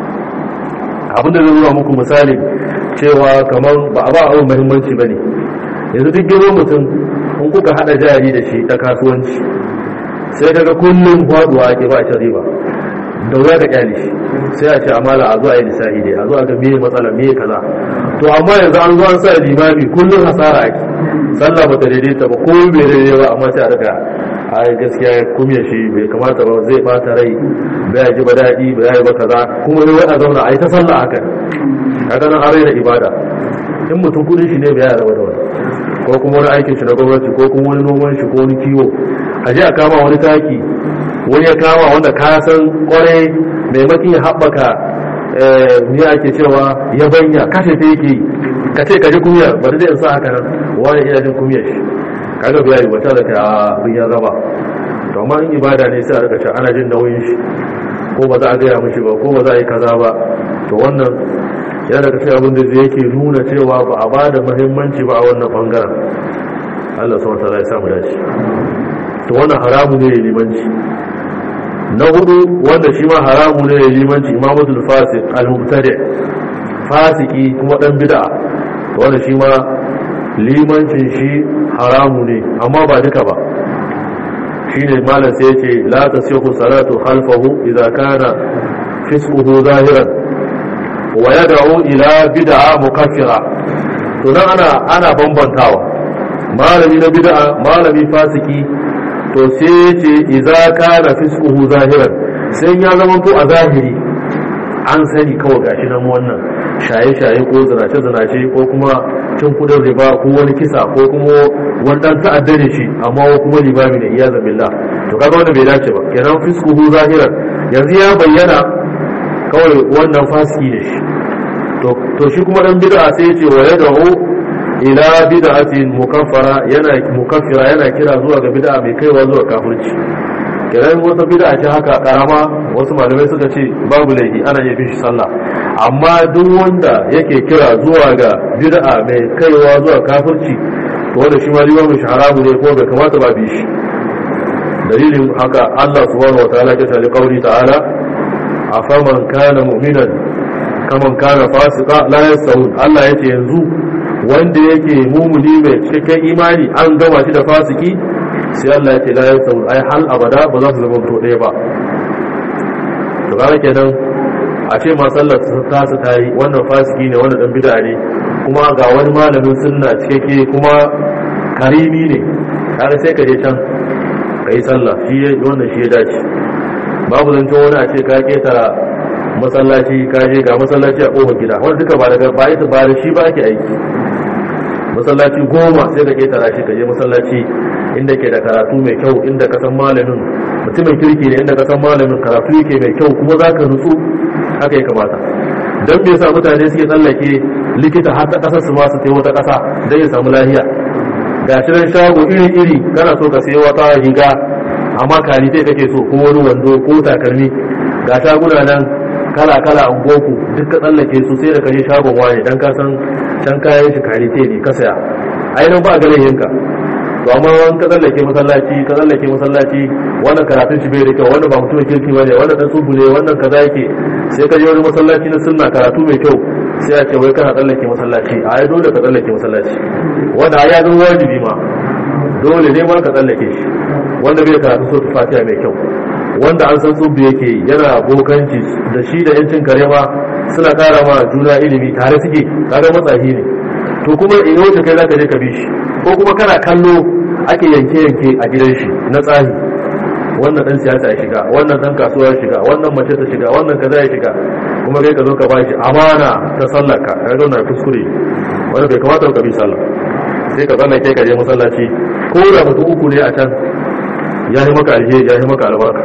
abin da zai nuna muku misali cewa kamar ba a ba abin muhimmanci ba ne yanzu duk girman mutum in kuka hada jari da shi ta kasuwanci sai kaga kullum faduwa ake ba shi riba da wuya ka kyale shi sai a ce amala a zo a yi lissafi dai a zo a ga meye matsala meye kaza to amma yanzu an zo an sa limami kullum hasara ake sallah ba ta daidaita ba ko bai daidai ba amma sai a daga a gaskiya kumya shi bai kamata ba zai bata rai bai ji ba daɗi bai yi ba kaza kuma ne wai a zauna a yi ta sallah haka kaga nan arai da ibada in mutum kudin shi ne bai yara da wani ko kuma wani aikin shi na gwamnati ko kuma wani noman shi ko wani kiwo a je a kama wani taki wani ya kama wanda ka san kwarai maimakon ya haɓaka me ake cewa ya banya kashe ta yake yi ka ce ka ji kumiyar ba da zai sa haka nan wani ina jin kumiyar shi kaga biya yi wata da ta abin ya raba to amma in ibada ne sai a rika ce ana jin nauyin shi ko ba za a gaya mishi ba ko ba za a yi kaza ba to wannan yana daga cikin abin da zai yake nuna cewa ba a ba da muhimmanci ba a wannan bangaren Allah subhanahu wa ta'ala ya samu dace to wannan haramu ne ya limanci na hudu wanda shi ma haramu ne ya limanci imamatul fasik al-mubtadi fasiki kuma dan bid'a to wanda shi ma limancin shi haramu ne amma ba duka ba shine malam sai yace la tasihu salatu khalfahu idza kana fisquhu zahiran wa yad'u ila bid'a mukaffira to nan ana ana bambantawa malami na bid'a malami fasiki to sai yace idza kana fisquhu zahiran sai ya zama to a zahiri an sani kawai gashi nan wannan shaye-shaye ko zinace-zinace ko kuma cin kudin riba ko wani kisa ko kuma wani dan ta'adda ne shi amma wa kuma limami ne iya zambillah to kaga wanda bai dace ba kenan fiskuhu zahiran yanzu ya bayyana kawai wannan fasiki ne shi to shi kuma dan bid'a sai ya ce wa yad'u ila bid'atin mukaffara yana mukaffira yana kira zuwa ga bid'a mai kaiwa zuwa kafirci kiran wata bid'a ce haka karama wasu malamai suka ce babu laifi ana yin shi sallah amma duk wanda yake kira zuwa ga bid'a mai kaiwa zuwa kafirci to wanda shi ma limamin shi haramu ne ko bai kamata ba bi shi dalilin haka Allah subhanahu wataala ya ce qauli ta'ala afaman kana mu'minan kaman kana fasika la yasawun Allah yace yanzu wanda yake mumuni mai cikakken imani an gama shi da fasiki sai Allah ya ce la yasawun ai hal abada ba za su zama to ɗaya ba to kaga kenan a ce ma sallar ta su ta yi wannan fasiki ne wannan dan bid'a ne kuma ga wani malamin sunna cikakke kuma karimi ne kaga sai ka je can ka yi sallah shi wannan shi ya dace babu zancen wani a ce ka ketara masallaci ka je ga masallaci a kofar gida wanda duka ba daga ba ita ba da shi ba ake aiki masallaci goma sai ka ketara shi ka je masallaci inda ke da karatu mai kyau inda ka san malamin mutumin kirki ne inda ka san malamin karatu yake mai kyau kuma za ka nutsu haka ya kamata don me yasa mutane suke tsallake likita har ta kasar su ma su wata kasa don ya samu lahiya ga shi nan shago iri iri kana so ka sayi wata riga amma kalite kake so ko wani wando ko takalmi ga shaguna nan kala kala an goku duk ka tsallake su sai da kaje shagon wani dan ka san can kayan shi kalite ne ka saya ainihin ba a ganin yinka to amma wani ka tsallake masallaci ka tsallake masallaci wannan karatun shi bai da kyau wannan ba mutumin kirki bane wannan dan tsubu ne wannan kaza yake sai ka je wani masallaci na sunna karatu mai kyau sai a ce wai kana tsallake masallaci a ai dole ka tsallake masallaci wanda ya zama wajibi ma dole ne ma ka tsallake shi wanda bai karatu so ta fatiha mai kyau wanda an san tsubu yake yana bokanci da shi da yancin kare ma suna kara ma juna ilimi tare suke kaga matsahi ne to kuma in yau kai zaka je ka bi shi ko kuma kana kallo ake yanke yanke a gidan shi na tsari wannan dan siyasa ya shiga wannan dan kasuwa ya shiga wannan mace ta shiga wannan kaza ya shiga kuma kai ka zo ka ba shi amana ta sallaka kaga wannan kuskure wanda bai kamata ka bi sallah sai ka zanna kai ka je masallaci ko da mutum uku ne a can ya yi maka alheri ya yi maka albarka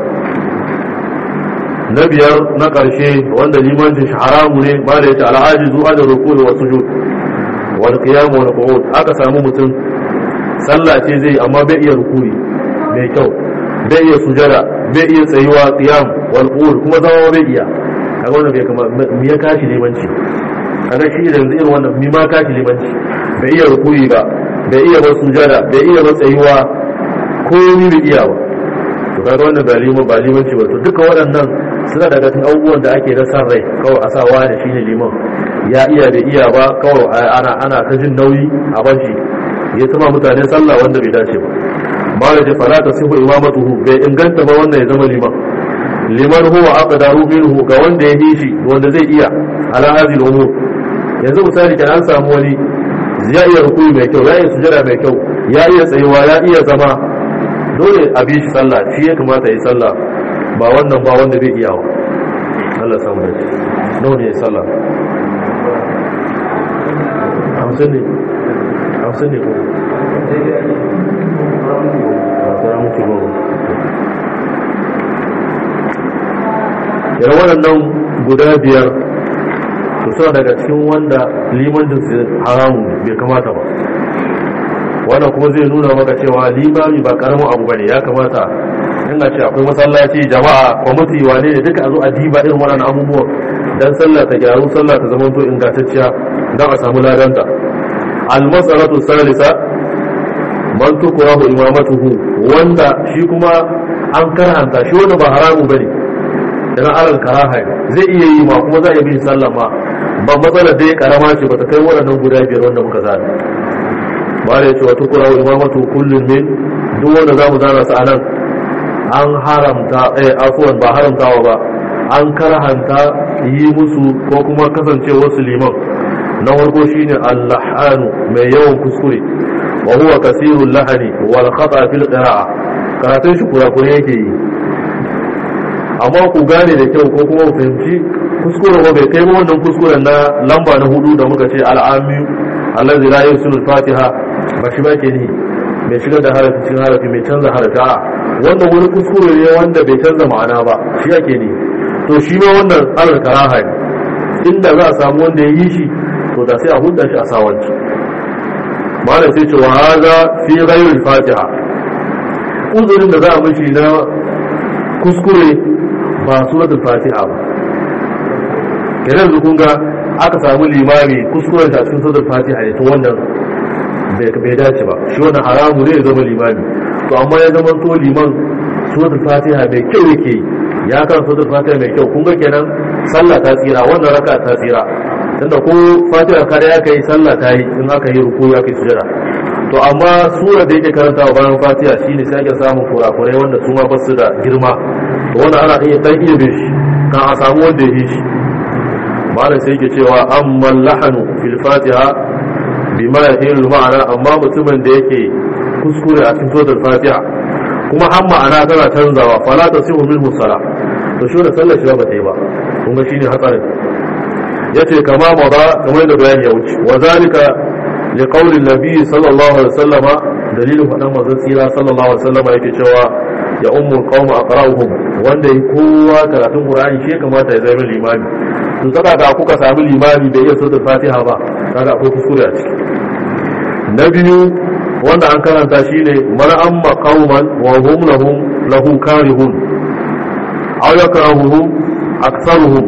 na biyar na ƙarshe wanda limancin shi haramu ne ba da yace al'ajizu an ruku wa sujud wal qiyam wal qu'ud aka samu mutum sallah ce zai amma bai iya rukuni mai kyau bai iya sujada bai iya tsayuwa qiyam wal qu'ud kuma zama bai iya kaga wannan bai kama me ya kashi limanci kaga shi da yanzu irin wannan mi ma kashi limanci bai iya rukuni ba bai iya ba sujada bai iya ba tsayuwa ko ni bai iya ba to kaga wannan ba liman ba limanci ba to duka waɗannan suna daga cikin abubuwan da ake na san rai kawai a sa wani shine liman ya iya da iya ba kawai ana ana ta jin nauyi a bashi ya tuma mutane sallah wanda bai dace ba mala da fala tasihu imamatuhu bai inganta ba wannan ya zama liman liman huwa aqdaru minhu ga wanda ya hishi wanda zai iya ala hadhihi al-umur yanzu misali kan an samu wani ya iya rukuni mai kyau ya iya sujada mai kyau ya iya tsayuwa ya iya zama dole a bi shi sallah shi ya kamata ya yi sallah ba wannan ba wanda bai iya wa Allah samu da shi nawa ne ya sallah hamsin ne hamsin ne ko a tsara mutu goma yana waɗannan guda biyar to suna daga cikin wanda limancin su haramu bai kamata ba wannan kuma zai nuna maka cewa limami ba karamin abu bane ya kamata in a ce akwai masallaci jama'a kwamiti wane ne duka a zo a diba irin waɗannan abubuwan dan sallah ta gyaru sallah ta zama to ingantacciya don a samu ladanta al-mas'alatu salisa man tukrahu imamatuhu wanda shi kuma an karhanta shi wanda ba haramu bane idan alal karaha zai iya yi ma kuma za a bi sallah ma ban matsalar dai karama ce ba ta kai waɗannan guda biyar wanda muka zana ba da yace wa tukrahu imamatu kullun min duk wanda zamu zana su anan an haramta eh afwan ba haramtawa ba an karhanta yi musu ko kuma kasance wasu liman na farko shine allahanu mai yawan kuskure wa huwa kasirul lahani wal khata fil qira'a karatun shi kurakure yake yi amma ku gane da kyau ko kuma ku fahimci kuskure ba bai kai wannan kuskuren na lamba na hudu da muka ce al'ami allazi la yusul fatiha ba shi ba ke ni mai shigar da harafi cikin harafi mai canza harafi a wannan wani kuskure ne wanda bai canza ma'ana ba shi ake ni to shi ma wannan alal karaha ne inda za a samu wanda ya yi shi to da sai a hudda shi a sawanci malam sai ce wa haza fi ghayril fatiha uzurin da za a mishi na kuskure ba suratul fatiha ba kenan da kun ga aka samu limami kuskuren ta cikin suratul fatiha ne to wannan bai dace ba shi wannan haramu ne ya zama limami to amma ya zama to liman suratul fatiha mai kyau yake ya kan suratul fatiha mai kyau kun ga kenan sallah ta tsira wannan raka ta tsira tunda ko fatiha kare ya kai sallah ta yi in aka yi ruku ya kai sujada to amma sura da yake karanta wa bayan fatiha shine sai ake samun kurakurai wanda su ma basu da girma to wanda ana iya dan iya bin shi kan a samu wanda ya yi shi malam sai yake cewa amma lahanu fil fatiha bima yahilu ma'ana amma mutumin da yake kuskure a cikin suratul fatiha kuma har ma'ana tana canzawa fala tasihu minhu sala to shi da sallar shi ba ta yi ba kun ga shine hatsarin yace kama maza kamar da bayani ya wuce wa zalika li qawli nabi sallallahu alaihi wasallama dalilin fadan manzon tsira sallallahu alaihi wasallama yake cewa ya ummu qaum aqra'uhum wanda yi kowa karatun qur'ani shi kamata ya zama limami to saka ga kuka samu limami da iya suratul fatiha ba kaga akwai kuskure a ciki na biyu wanda an karanta shine man amma qauman wa hum lahum lahu karihun aw yakrahuhum aktharuhum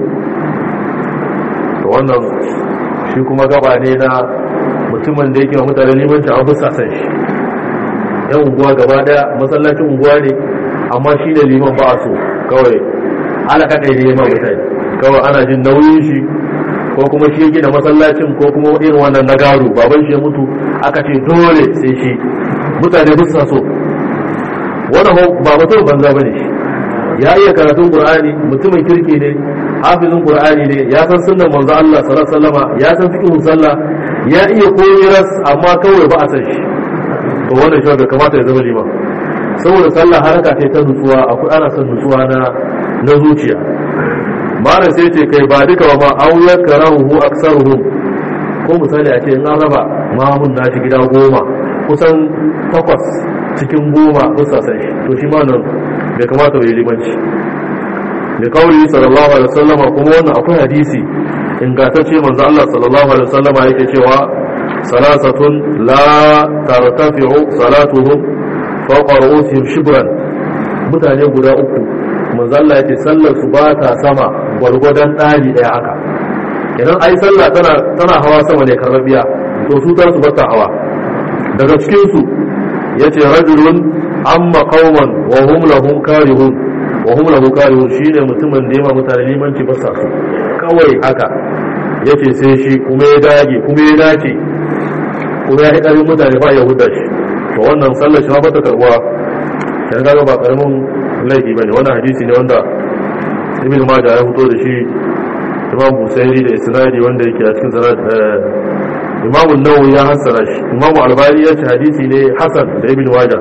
to wannan shi kuma gaba ne na mutumin da yake wa mutane limanci an fusa san shi yan unguwa gaba daya masallacin unguwa ne amma shi ne liman ba a so kawai ana kaɗai ne ma mutane kawai ana jin nauyin shi ko kuma shi gina masallacin ko kuma irin wannan na garu baban shi ya mutu aka ce dole sai shi mutane fusa so wannan ba mutum banza bane shi ya iya karatun qur'ani mutumin kirki ne hafizin qur'ani ne ya san sunnan manzo Allah sallallahu alaihi wasallama ya san fiqhun sallah ya iya koyar amma kawai ba a san shi to wannan shi bai kamata ya zama liman saboda sallah haraka ce ta nutsuwa akwai ana son nutsuwa na na zuciya malam sai ce kai ba duka ba ma auyar karahu aksaruhum ko misali a ce in an raba mamun nashi gida goma kusan takwas cikin goma kusa san shi to shi ma nan bai kamata bai limanci da kawai sallallahu alaihi wasallam kuma wannan akwai hadisi ingantacce manzo Allah sallallahu alaihi wasallam yake cewa salasatun la tartafi'u salatuhum fawqa ru'usihim shibran mutane guda uku manzo Allah yake sallar su ba ta sama gwargwadon ɗari ɗaya haka idan ai sallah tana tana hawa sama ne karbabiya to su ta su ba ta hawa daga cikin su yace rajulun amma qauman wa hum lahum karihun wa hum lahu karihun shine mutumin da yama mutane limanci ba sa su kawai haka yace sai shi kuma ya dage kuma ya dace kuma ya hidari mutane ba ya hudda shi to wannan sallar shi ba ta karbuwa kan ga ba karamin laifi bane wannan hadisi ne wanda ibn majah ya fito da shi imam busairi da isnadi wanda yake a cikin sanad imam an-nawawi ya hassara shi imam albani ya ce hadisi ne hasan da ibn majah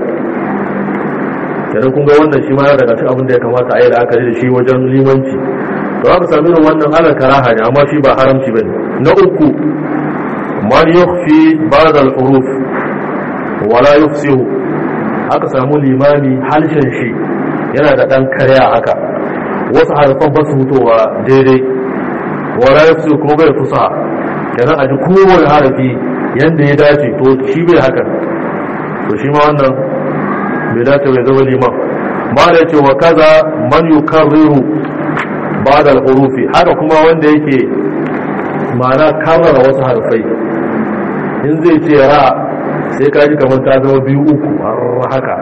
kenan kun ga wannan shi ma ya daga cikin abin da ya kamata a yi la'akari da shi wajen limanci to aka sami irin wannan ala karaha ne amma shi ba haramci bane na uku man yukhfi ba'd al-huruf wala yufsihu aka samu limami halshen shi yana da dan karya haka wasu harfan ba su fitowa daidai wala yafsu kuma bai fusa kenan a ji kowane harafi yanda ya dace to shi bai haka to shi ma wannan bai dace bai zama liman ba da yace wa kaza man yukarriru ba'da al-hurufi haka kuma wanda yake ma'ana karrara wasu harfai in zai ce ra sai ka ji kamar ta zama biyu uku har haka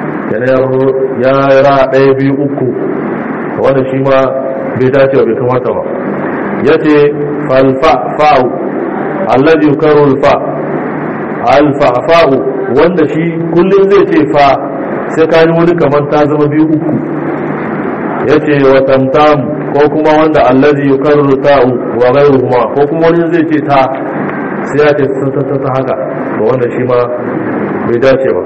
ya ra ɗaya biyu uku wanda shi ma bai dace bai kamata ba ya ce falfa'u allazi yukaru alfa alfa'fa'u wanda shi kullum zai ce fa sai ka ji wani kamar ta zama biyu uku ya ce wa tamtam ko kuma wanda allazi yukaru ta'u wa ghayruhuma ko kuma wani zai ce ta sai ya ce ta ta haka to wanda shi ma bai dace ba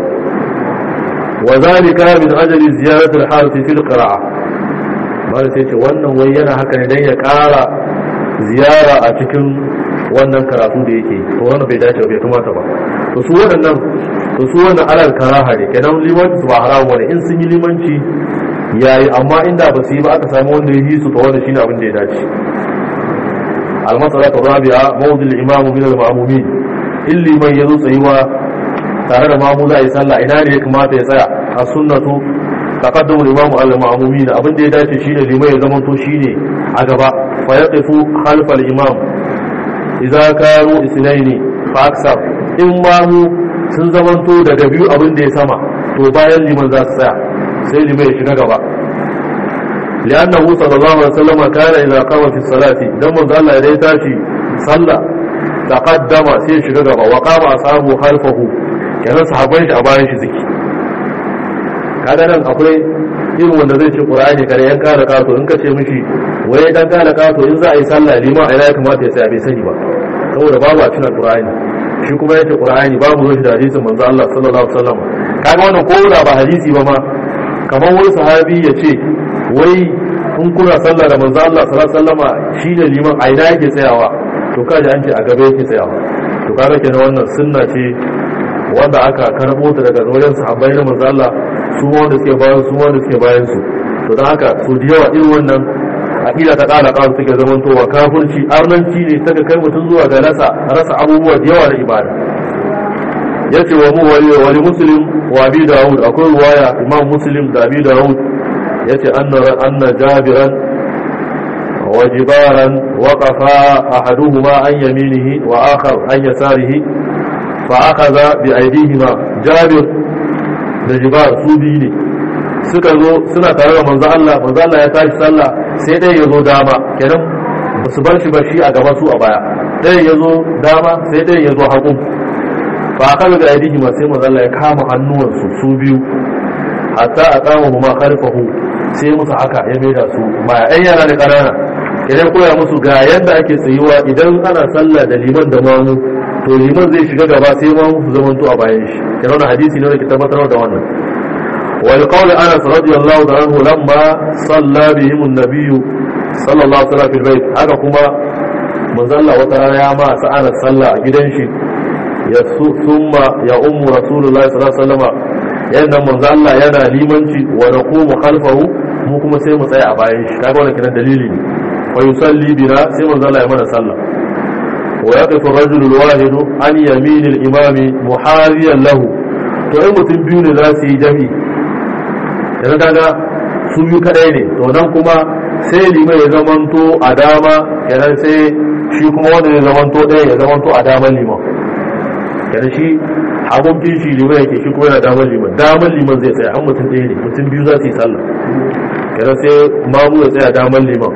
wa zalika min ajali ziyaratul harfi fil qira'a bada sai ce wannan wai yana haka ne dan ya ƙara ziyara a cikin wannan karatu da yake to wannan bai dace bai kamata ba to su waɗannan to su wannan alal karaha ne kenan limanci su ba haramu wani in sun yi limanci yayi amma inda ba su yi ba aka samu wanda ya yi su to wannan shine abin da ya dace al-masala rabi'a mawdil imamu min al-ma'mumin illi man yazo tsayuwa tare da mamu za a yi sallah ina ne ya kamata ya tsaya a sunnatu taqaddamu al-imamu al-ma'mumin abin da ya dace shine limai ya zama to shine a gaba fa yaqifu khalfa al-imam idza kanu isnaini fa aksar in mamu sun zamanto daga biyu abin da ya sama to bayan liman za su tsaya sai limai ya shiga gaba لأنه صلى الله عليه وسلم كان إذا قام في الصلاة دم الله إذا تاشي صلى تقدم سي شغبا وقام أصحابه خلفه كان صحابين shi a bayan shi ziki kaga nan akwai irin wanda zai ce Qur'ani kare yan kala kato in ka ce mishi wai dan kala kato in za a yi sallah lima ina ya kamata ya tsaya bai sani ba saboda babu a cikin Qur'ani shi kuma yace Qur'ani babu ruwan da hadisin manzo Allah sallallahu alaihi wasallam kaga wannan ko da ba hadisi ba ma kamar wani sahabi ya ce wai in kuna sallah da manzo Allah sallallahu alaihi wasallama shine liman a ina yake tsayawa to kaji an ce a gaba yake tsayawa to kaga kenan wannan sunna ce wanda aka karbo ta daga wajen sahabbai na manzo Allah su ma wanda suke bayan su wanda suke bayan su to dan haka su da yawa irin wannan aqida ta kala kasu take zaman towa kafirci arnanci ne ta kai mutum zuwa ga rasa rasa abubuwa da yawa na ibada yace wa mu wali wali muslim wa abi daud akwai ruwaya imam muslim da abi daud yace anna anna jabiran wa jibaran waqafa ahaduhuma an yaminihi wa akhar an yasarihi fa akhadha bi aydihima jabir da jibar su biyu ne suka zo suna tare da manzo Allah manzo Allah ya tashi sallah sai dai yazo dama kenan ba su bar shi ba shi a gaba su a baya dai yazo dama sai dai yazo hagu fa akhadha bi aydihima sai manzo Allah ya kama hannuwansu su biyu hatta aqama huma khalfahu sai musu haka ya maida su ba ɗan yara da ƙanana idan koya musu ga yadda ake tsayuwa idan ana sallah da liman da mamu to liman zai shiga gaba sai mamu su zamanto a bayan shi kenan wannan hadisi ne da ke tabbatar da wannan wal qawl anas radiyallahu anhu lamma salla bihim an-nabiy sallallahu alaihi wasallam fil bayt haka kuma manzalla wata rana ya ma sa'ana sallah a gidan shi ya summa ya ummu rasulullahi sallallahu alaihi wasallam yadda manzo Allah yana limanci wa naqumu khalfahu mu kuma sai mu tsaya a bayan shi kaga wannan kiran dalili ne fa yusalli bina sai manzo Allah ya mana sallah wa yaqifu ar-rajulu al-wahid an yamin al-imami muhariyan lahu to ai mutum biyu ne za su yi jami yanzu kaga su biyu kadai ne to nan kuma sai liman ya zamanto a dama kenan sai shi kuma wanda ya zamanto ɗaya ya zamanto a daman liman kenan shi hagun kishi liman yake shi kuma yana damar liman damar liman zai tsaya an mutum ɗaya ne mutum biyu za su yi sallah kenan sai mamu ya tsaya damar liman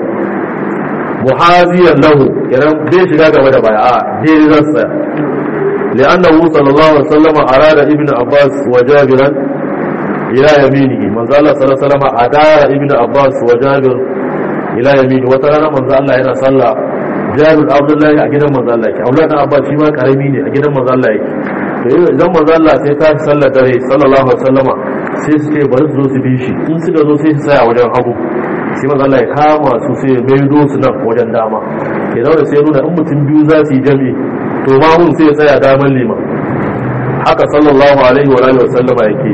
muhaziyar lahu kenan zai shiga gaba da baya a daidai za su tsaya li'annahu sallallahu alaihi wasallam arada ibn abbas wa jabiran ila yaminihi manzo Allah sallallahu alaihi wasallam adara ibn abbas wa jabir ila yamini wata rana manzo Allah yana sallah jabir abdullahi a gidan manzo Allah yake abdullahi abbas shi ma karami ne a gidan manzo Allah yake to idan manzo Allah sai ta sallar dare sallallahu alaihi wasallama sai su ce bari su zo su bi shi in suka zo sai su tsaya wajen hagu sai manzo Allah ya kama su sai ya maido su nan wajen dama ke zaune sai nuna in mutum biyu za su yi jami'i to ma mun sai ya tsaya daman liman haka sallallahu alaihi wa alihi wasallama yake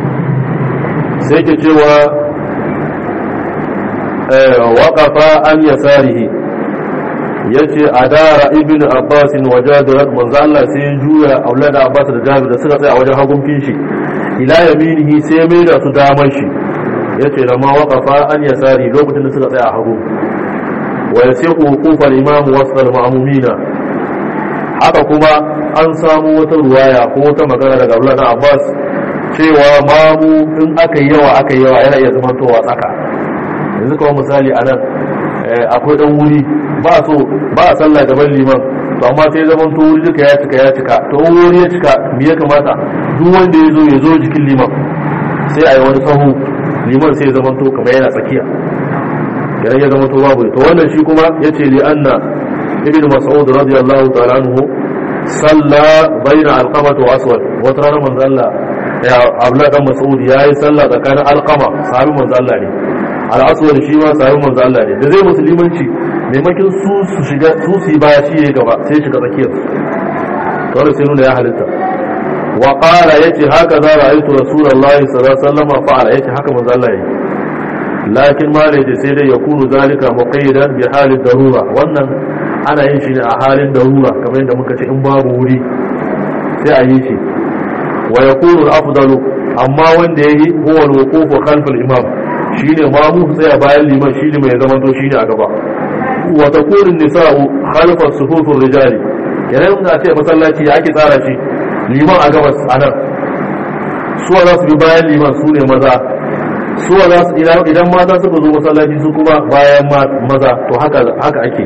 sai ke cewa waqafa an yasarihi yace adara ibn abbas wa jabir manzo Allah sai ya juya aulada abbas da jabir da suka tsaya a wajen hagun kishi ila yaminihi sai mai da su daman shi yace da ma waqafa an yasari lokacin da suka tsaya a hagu wa yasiqu wuqufal imam wasal ma'mumina haka kuma an samu wata ruwaya ko wata magana daga Abdullah Abbas cewa mamu in aka yi yawa aka yi yawa yana iya zama towa tsaka yanzu kawai misali a nan akwai dan wuri ba so ba a sallah gaban liman to amma sai zaman to wuri duka ya cika ya cika to in wuri ya cika me ya kamata duk wanda ya zo ya zo jikin liman sai a yi wani sahu liman sai ya zaman to kamar yana tsakiya idan ya zama to babu to wannan shi kuma yace li anna ibn mas'ud radiyallahu ta'ala anhu salla baina alqamah wa aswad wata ranar manzo Allah ya abla dan mas'ud yayi sallah tsakanin alqama sahabi manzo Allah ne al-aswad shi ma sahabi manzo Allah ne da zai musulmanci maimakin su su shiga su su yi baya shi ya gaba sai shiga tsakiyar to wannan sai nuna ya halitta wa qala yace haka za ra'aytu rasulullahi sallallahu alaihi wasallam fa'ala yace haka manzo Allah yayi lakin ma da sai dai ya kunu zalika muqayyidan bi halin darura wannan ana yin shi ne a halin darura kamar yadda muka ce in babu wuri sai a yi shi wa yakunu al-afdalu amma wanda yayi huwa al-wuquf khalf al-imam shine mamu tsaya bayan liman shine mai zaman to shine a gaba wa takunu an-nisa'u khalf as-sufuf ar-rijali kenan da ce masallaci ya ake tsara shi liman a gabas anan suwa za su bi bayan liman su ne maza suwa za su idan mata suka zo masallaci su kuma bayan maza to haka haka ake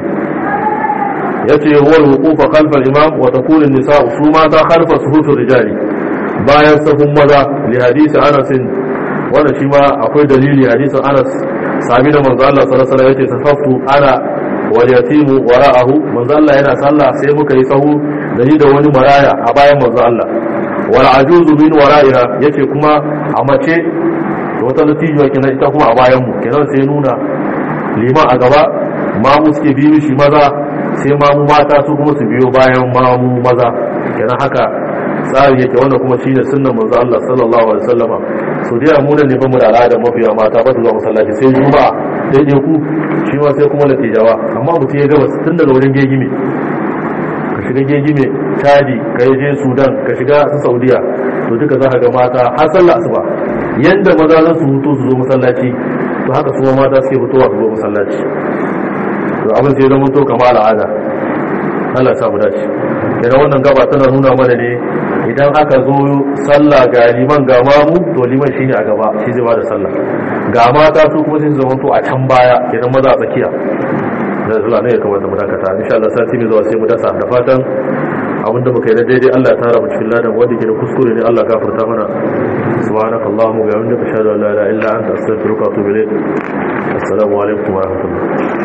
yace wal wuqufa khalfa al-imam wa takunu an-nisa'u su mata khalfa suhufir rijali bayan safun maza li hadisi Anas wannan shi ma akwai dalili hadisin Anas sami da manzo Allah sallallahu alaihi wasallam yace safaftu ana wal yatimu wara'ahu manzo Allah yana sallah sai muka yi sahu da ni da wani maraya a bayan manzo Allah wal ajuzu min wara'iha yace kuma a mace da wata natijuwa kenan ita kuma a bayan mu kenan sai nuna liman a gaba mamu suke biyu shi maza sai mamu mata su kuma su biyo bayan mamu maza kenan haka tsari yake wanda kuma shine sunnan manzo Allah sallallahu alaihi wasallama so dai mu ne bamu da al'ada mafiya mata ba su zuwa masallaci sai juma'a sai je ku shi ma sai kuma natijawa amma mutum ya gaba tun daga wurin gegime ka shiga gegime chadi ka je sudan ka shiga saudiya to duka za ka ga mata har sallah asuba yanda maza za su hutu su zo masallaci to haka su mata suke fitowa su zo masallaci to abin sai zama to kama al'ada Allah ya mu dace idan wannan gaba tana nuna mana ne idan aka zo sallah ga liman ga mamu to liman shine a gaba shi zai bada sallah ga mata su kuma sai su zama to a can baya idan maza a tsakiya da zuwa ne ya kamata mu dakata insha Allah sati mai zuwa sai mu dasa da fatan abin da muka yi na daidai Allah ya tara mu cikin ladan wanda ke da kuskure ne Allah gafarta mana subhanaka allahumma wa bihamdika ashhadu an la ilaha illa anta astaghfiruka wa atubu ilayk assalamu alaikum wa rahmatullah